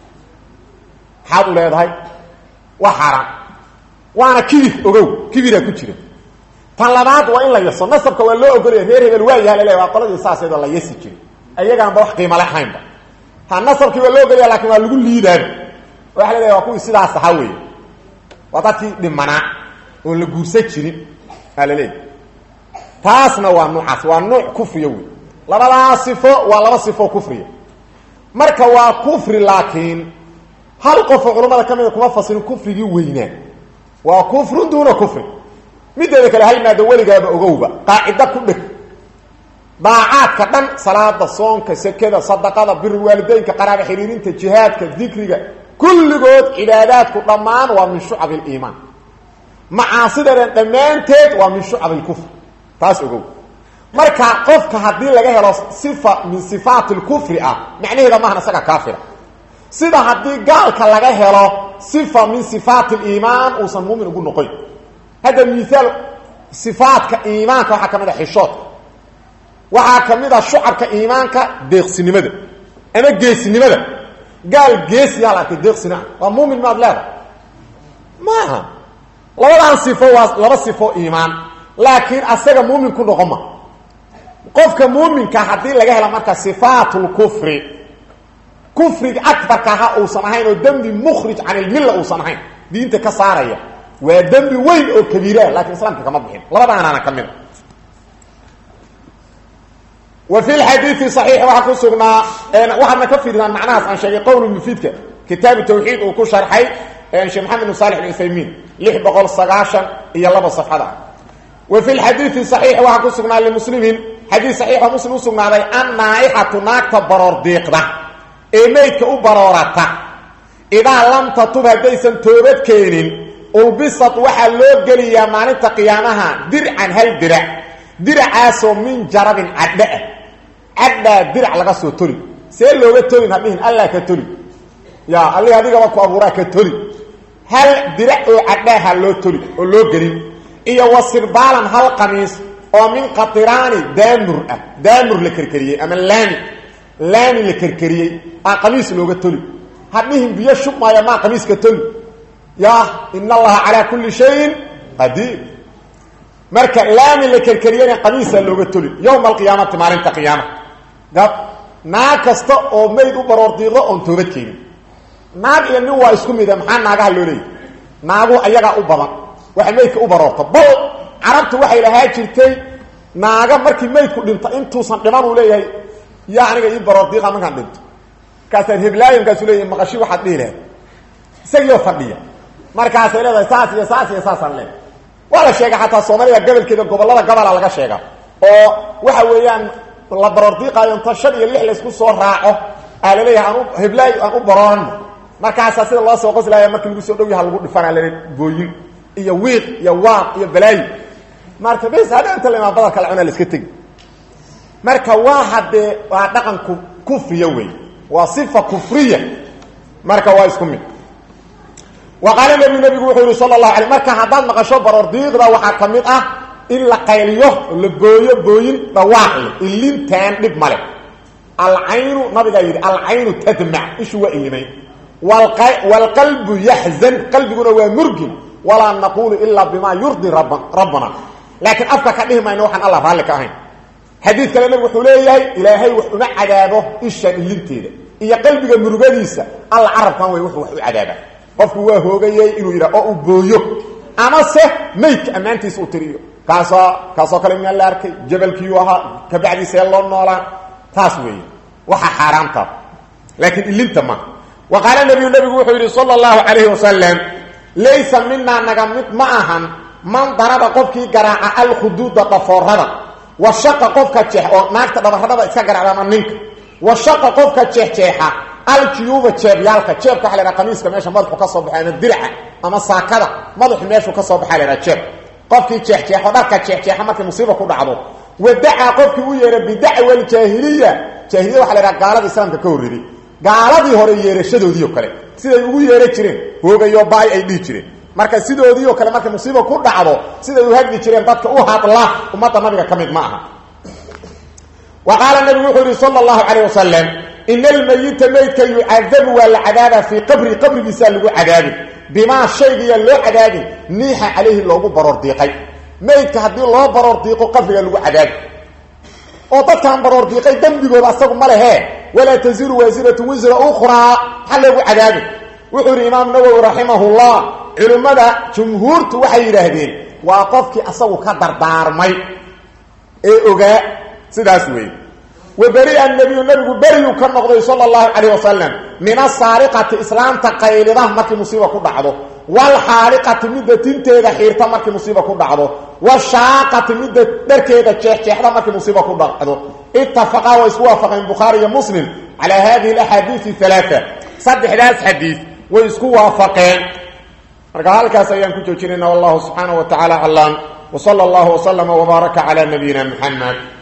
maxaad u leedahay waa xaaraan waana kibir ogow kibiraa ku jira tan labaad waa in la yaso nasabka waa loo ogolaya reer hebel waa yaha laleeya waa qoladii saaseedoo la yasi jiray ayagaanba wax qiimale ahaynba ha nasabkii waa loo ogolaya lakin waa lagu liidaaba waxa la leeya waa kuwii sidaas ahaa weeye waa dadkii dhimanaa oon la guursan jirin aa la leeya taasna waa nuucaas waa nuuc kufriya wey labadaas sifo waa laba sifo kufriya marka waa kufri laakiin hal qofoo culammada ka mida kuma fasirin kufrigii weynaa waa kufrun duuna kufri mideeda kale hal maado weligaaba ogowba qaacida ku dheg daacaadka dhan salaada soonka sekada sadaqada biri waalideynka qaraaba xiriirinta jihaadka dikriga kulligood cibaadaadku dhammaan waa min shucab aliimaan macaasidadan dhammaanteed waa min shucab alkufr taas ogow marka qofka haddii laga helo sifa min sifaati lkufri ah macnaheeda maahan isaga kaafira sida haddii gaalka laga helo sifa min sifaati liimaan uusan muumin ugu noqon hadda miaal sifaatka iimaanka waxaa ka mid a xishoodka waxaa ka mid a shucabka iimaanka deeqsinimada ama geesinimada gaal geesiyaa la arkay deeqsina waa muumin maad leedahay maaha labadan sifo waa laba sifo iimaan laakiin asaga muumin ku noqon ma qofka muuminka haddii laga hela marka sifaat lkufri kufriga akbarka ha uusan ahayn oo dembi mukhrij can ilmilla uusan ahayn diinta ka saaraya waa dembi weyn oo kabiiraah lakiin islaamka kama bixin labadaanaana ka mida wa fi lxadiidi saxiix waxaa ku sugnaa waxaadna ka fiirdaan macnahaas aan sheegay qowl mufiidka kitaabu tawxiid uu ku sharxay sheekh maxamed bin salix alcuthaymiin lix boqol sagaashan iyo laba safxada wa fi lxadiidi saxiix waxaa ku sugnaa limuslimin xadiid saxiixoo muslim usugnaaday an naaixatu naagta baroor diiqda ee meydka u baroorata idaa lam tatub haddaysan toobad keenin ulbisad waxaa loo geliyaa maalinta qiyaamaha dircan hal dirac diracaasoo min jarabin cadho ah cadhaa dirac laga soo toli see looga tolin hadhihin allah ka toli ya alli adigaba ku abuuraa ka toli hal dirac oo cadhaaha loo toli oo loo gelin iyo wasirbaalan hal qamiis oo min qatiraani daamur ah daamur la kerkeriyey ama laami laami la kerkeriyey aa qamiis looga toli hadhihin biyo shubmaayo maa qamiiska toli ya in allaha calaa kulli shayin qadiir marka laami la kerkeriyana qamiisaa looga toli yowma alqiyaamati maalinta qiyaama gab naag kasta oo mayd u baroor diiqdo oon toobad keenin naag iyo nin waa isku mida maxaa naagaha loo leeyahy naagu ayagaa u badan waxay maydka u baroorto bal carabtu waxay lahaa jirtay naaga markii maydku dhinto intuusan dhiman uu leeyahay yaa aniga ii baroor diiqa markaan dhinto markaasaan heblaayo markaasu leeyahy maqashi waxaad dhihi lahayd isagiioo fadhiya markaasay leedahay saas iyo saas iyo saasaan leedahay waa la sheega xataa soomaalida gobolkeeda gobollada gobola laga sheega oo waxa weeyaan la baroordiiqaayo inta shan iyo lix laysku soo raaco aa laleeyahay aan u heblaayo aan u baroorano markaasaa sida loo soo qoslaaya markii lagu soo dhow yaha lagu dhifanaa lale booyin iyo wiiq iyo waaq iyo balaayi marka bes hadha inta laimaa badalka la cunaa la iska tegi marka waa haddee waa dhaqanku kufriya wey waa sifa kufriya marka waa isku mid wa qaala nebigu nebigu wuxuu yihi sala allahu alay marka haddaad maqasho baroor diiqda waxaa ka mid ah in la qayliyo la booyo booyin dhawaaqle ilintaan dhib male alcaynu nabigaa yidhi alcaynu tadmac ishu waa ilimayn waalqalbu yaxzan qalbiguna waa murgin walaa naqulu ilaa bimaa yurdi rab rabbana laakiin afka ka dhihi mayno waxaan allah raalli ka ahayn xadiid kale nebigu wuxuu leeyahay ilaahay wax uma cadaabo ishaan ilinteeda iyo qalbiga murugadiisa alla carabkan way wuxuu wax u cadaaba qofku waa hoogayey inuu yidhah oo uu booyo amase maydka ammaantiisa u tiriyo kaasoo kaasoo kale miyaa la arkay jabalkiiu ahaa kabacdiisee loo noolaa taas weeye waxaa xaaraamtaa laakiin ilinta ma wa qaala nabiyu nabigu wuxuu yidhi sala allahu calayhi wasalam laysa minaa naga mid ma ahan man daraba qofkii garaaca alkhuduuda dhafoorada wa shaqa qofka jeex oo naagta dhabarradhada iska garacda ama ninka wa shaqa qofka jeexjeexa aljuyuuba jeebyaalka jeebka waxa la haha qamiiska meesha madaxu ka soo baxay ama diraca ama saakada madaxu meeshuu ka soo baxaa la haha jeeb qofkii jeexjeexo dharka jeexjeexa markay musiiba ku dhacdo wadacaa qofkii u yeeha bidacwa aljaahiliya jaahiliya waxa la haha gaalada islaamka ka horreeday gaaladii hore yeerashadoodii oo kale siday ugu yeera jireen hoogayo baay ay dhihi jireen marka sidoodii oo kale markay musiiba ku dhacdo siday u hadli jireen dadka u hadla ummadda nabiga ka mid ma aha wa qaala nabigu wuxuu yihi sala allahu calayh wasalam ina almayita maydka yucadabu waa la cadaaba fii qabri qabrigiisaa lagu cadaabi bimaa shaygiyaa loo cadaabi niixa calayhi loogu baroor diiqay maydka haddii loo baroor diiqo qabrigaa lagu cadaabi oo dadkaan baroor diiqay dembigooda asagu ma lehe walaa taziru waasiratu wisra ukhraa maxaa loogu cadaabi wuxuu yidhi imaam nawowi raximahullah culimmada jumhuurtu waxay yidhaahdeen waa qofkii asagu ka dardaarmay ee ogaa sidaas weeye waberi-a nabiyu nabigu beriyuu ka noqday sala allahu calayh wasalam min asaariqati islaamta qaylida markii musiiba ku dhacdo waalxaaliqati midda tinteeda xiirta markii musiiba ku dhacdo washaaqati midda dharkeeda jeexjeexda markii musiiba ku dhacdo ittafaqaa way isku waafaqeen bukhaari iyo muslim calaa hadihi alaxaadiisi alaaa saddexdaas xadiid way isku waafaqeen marka halkaas ayaan ku joojinayna wallahu subxaanaه wa taعala aclam وصلى الله وسلم وبارك على نبينا محمد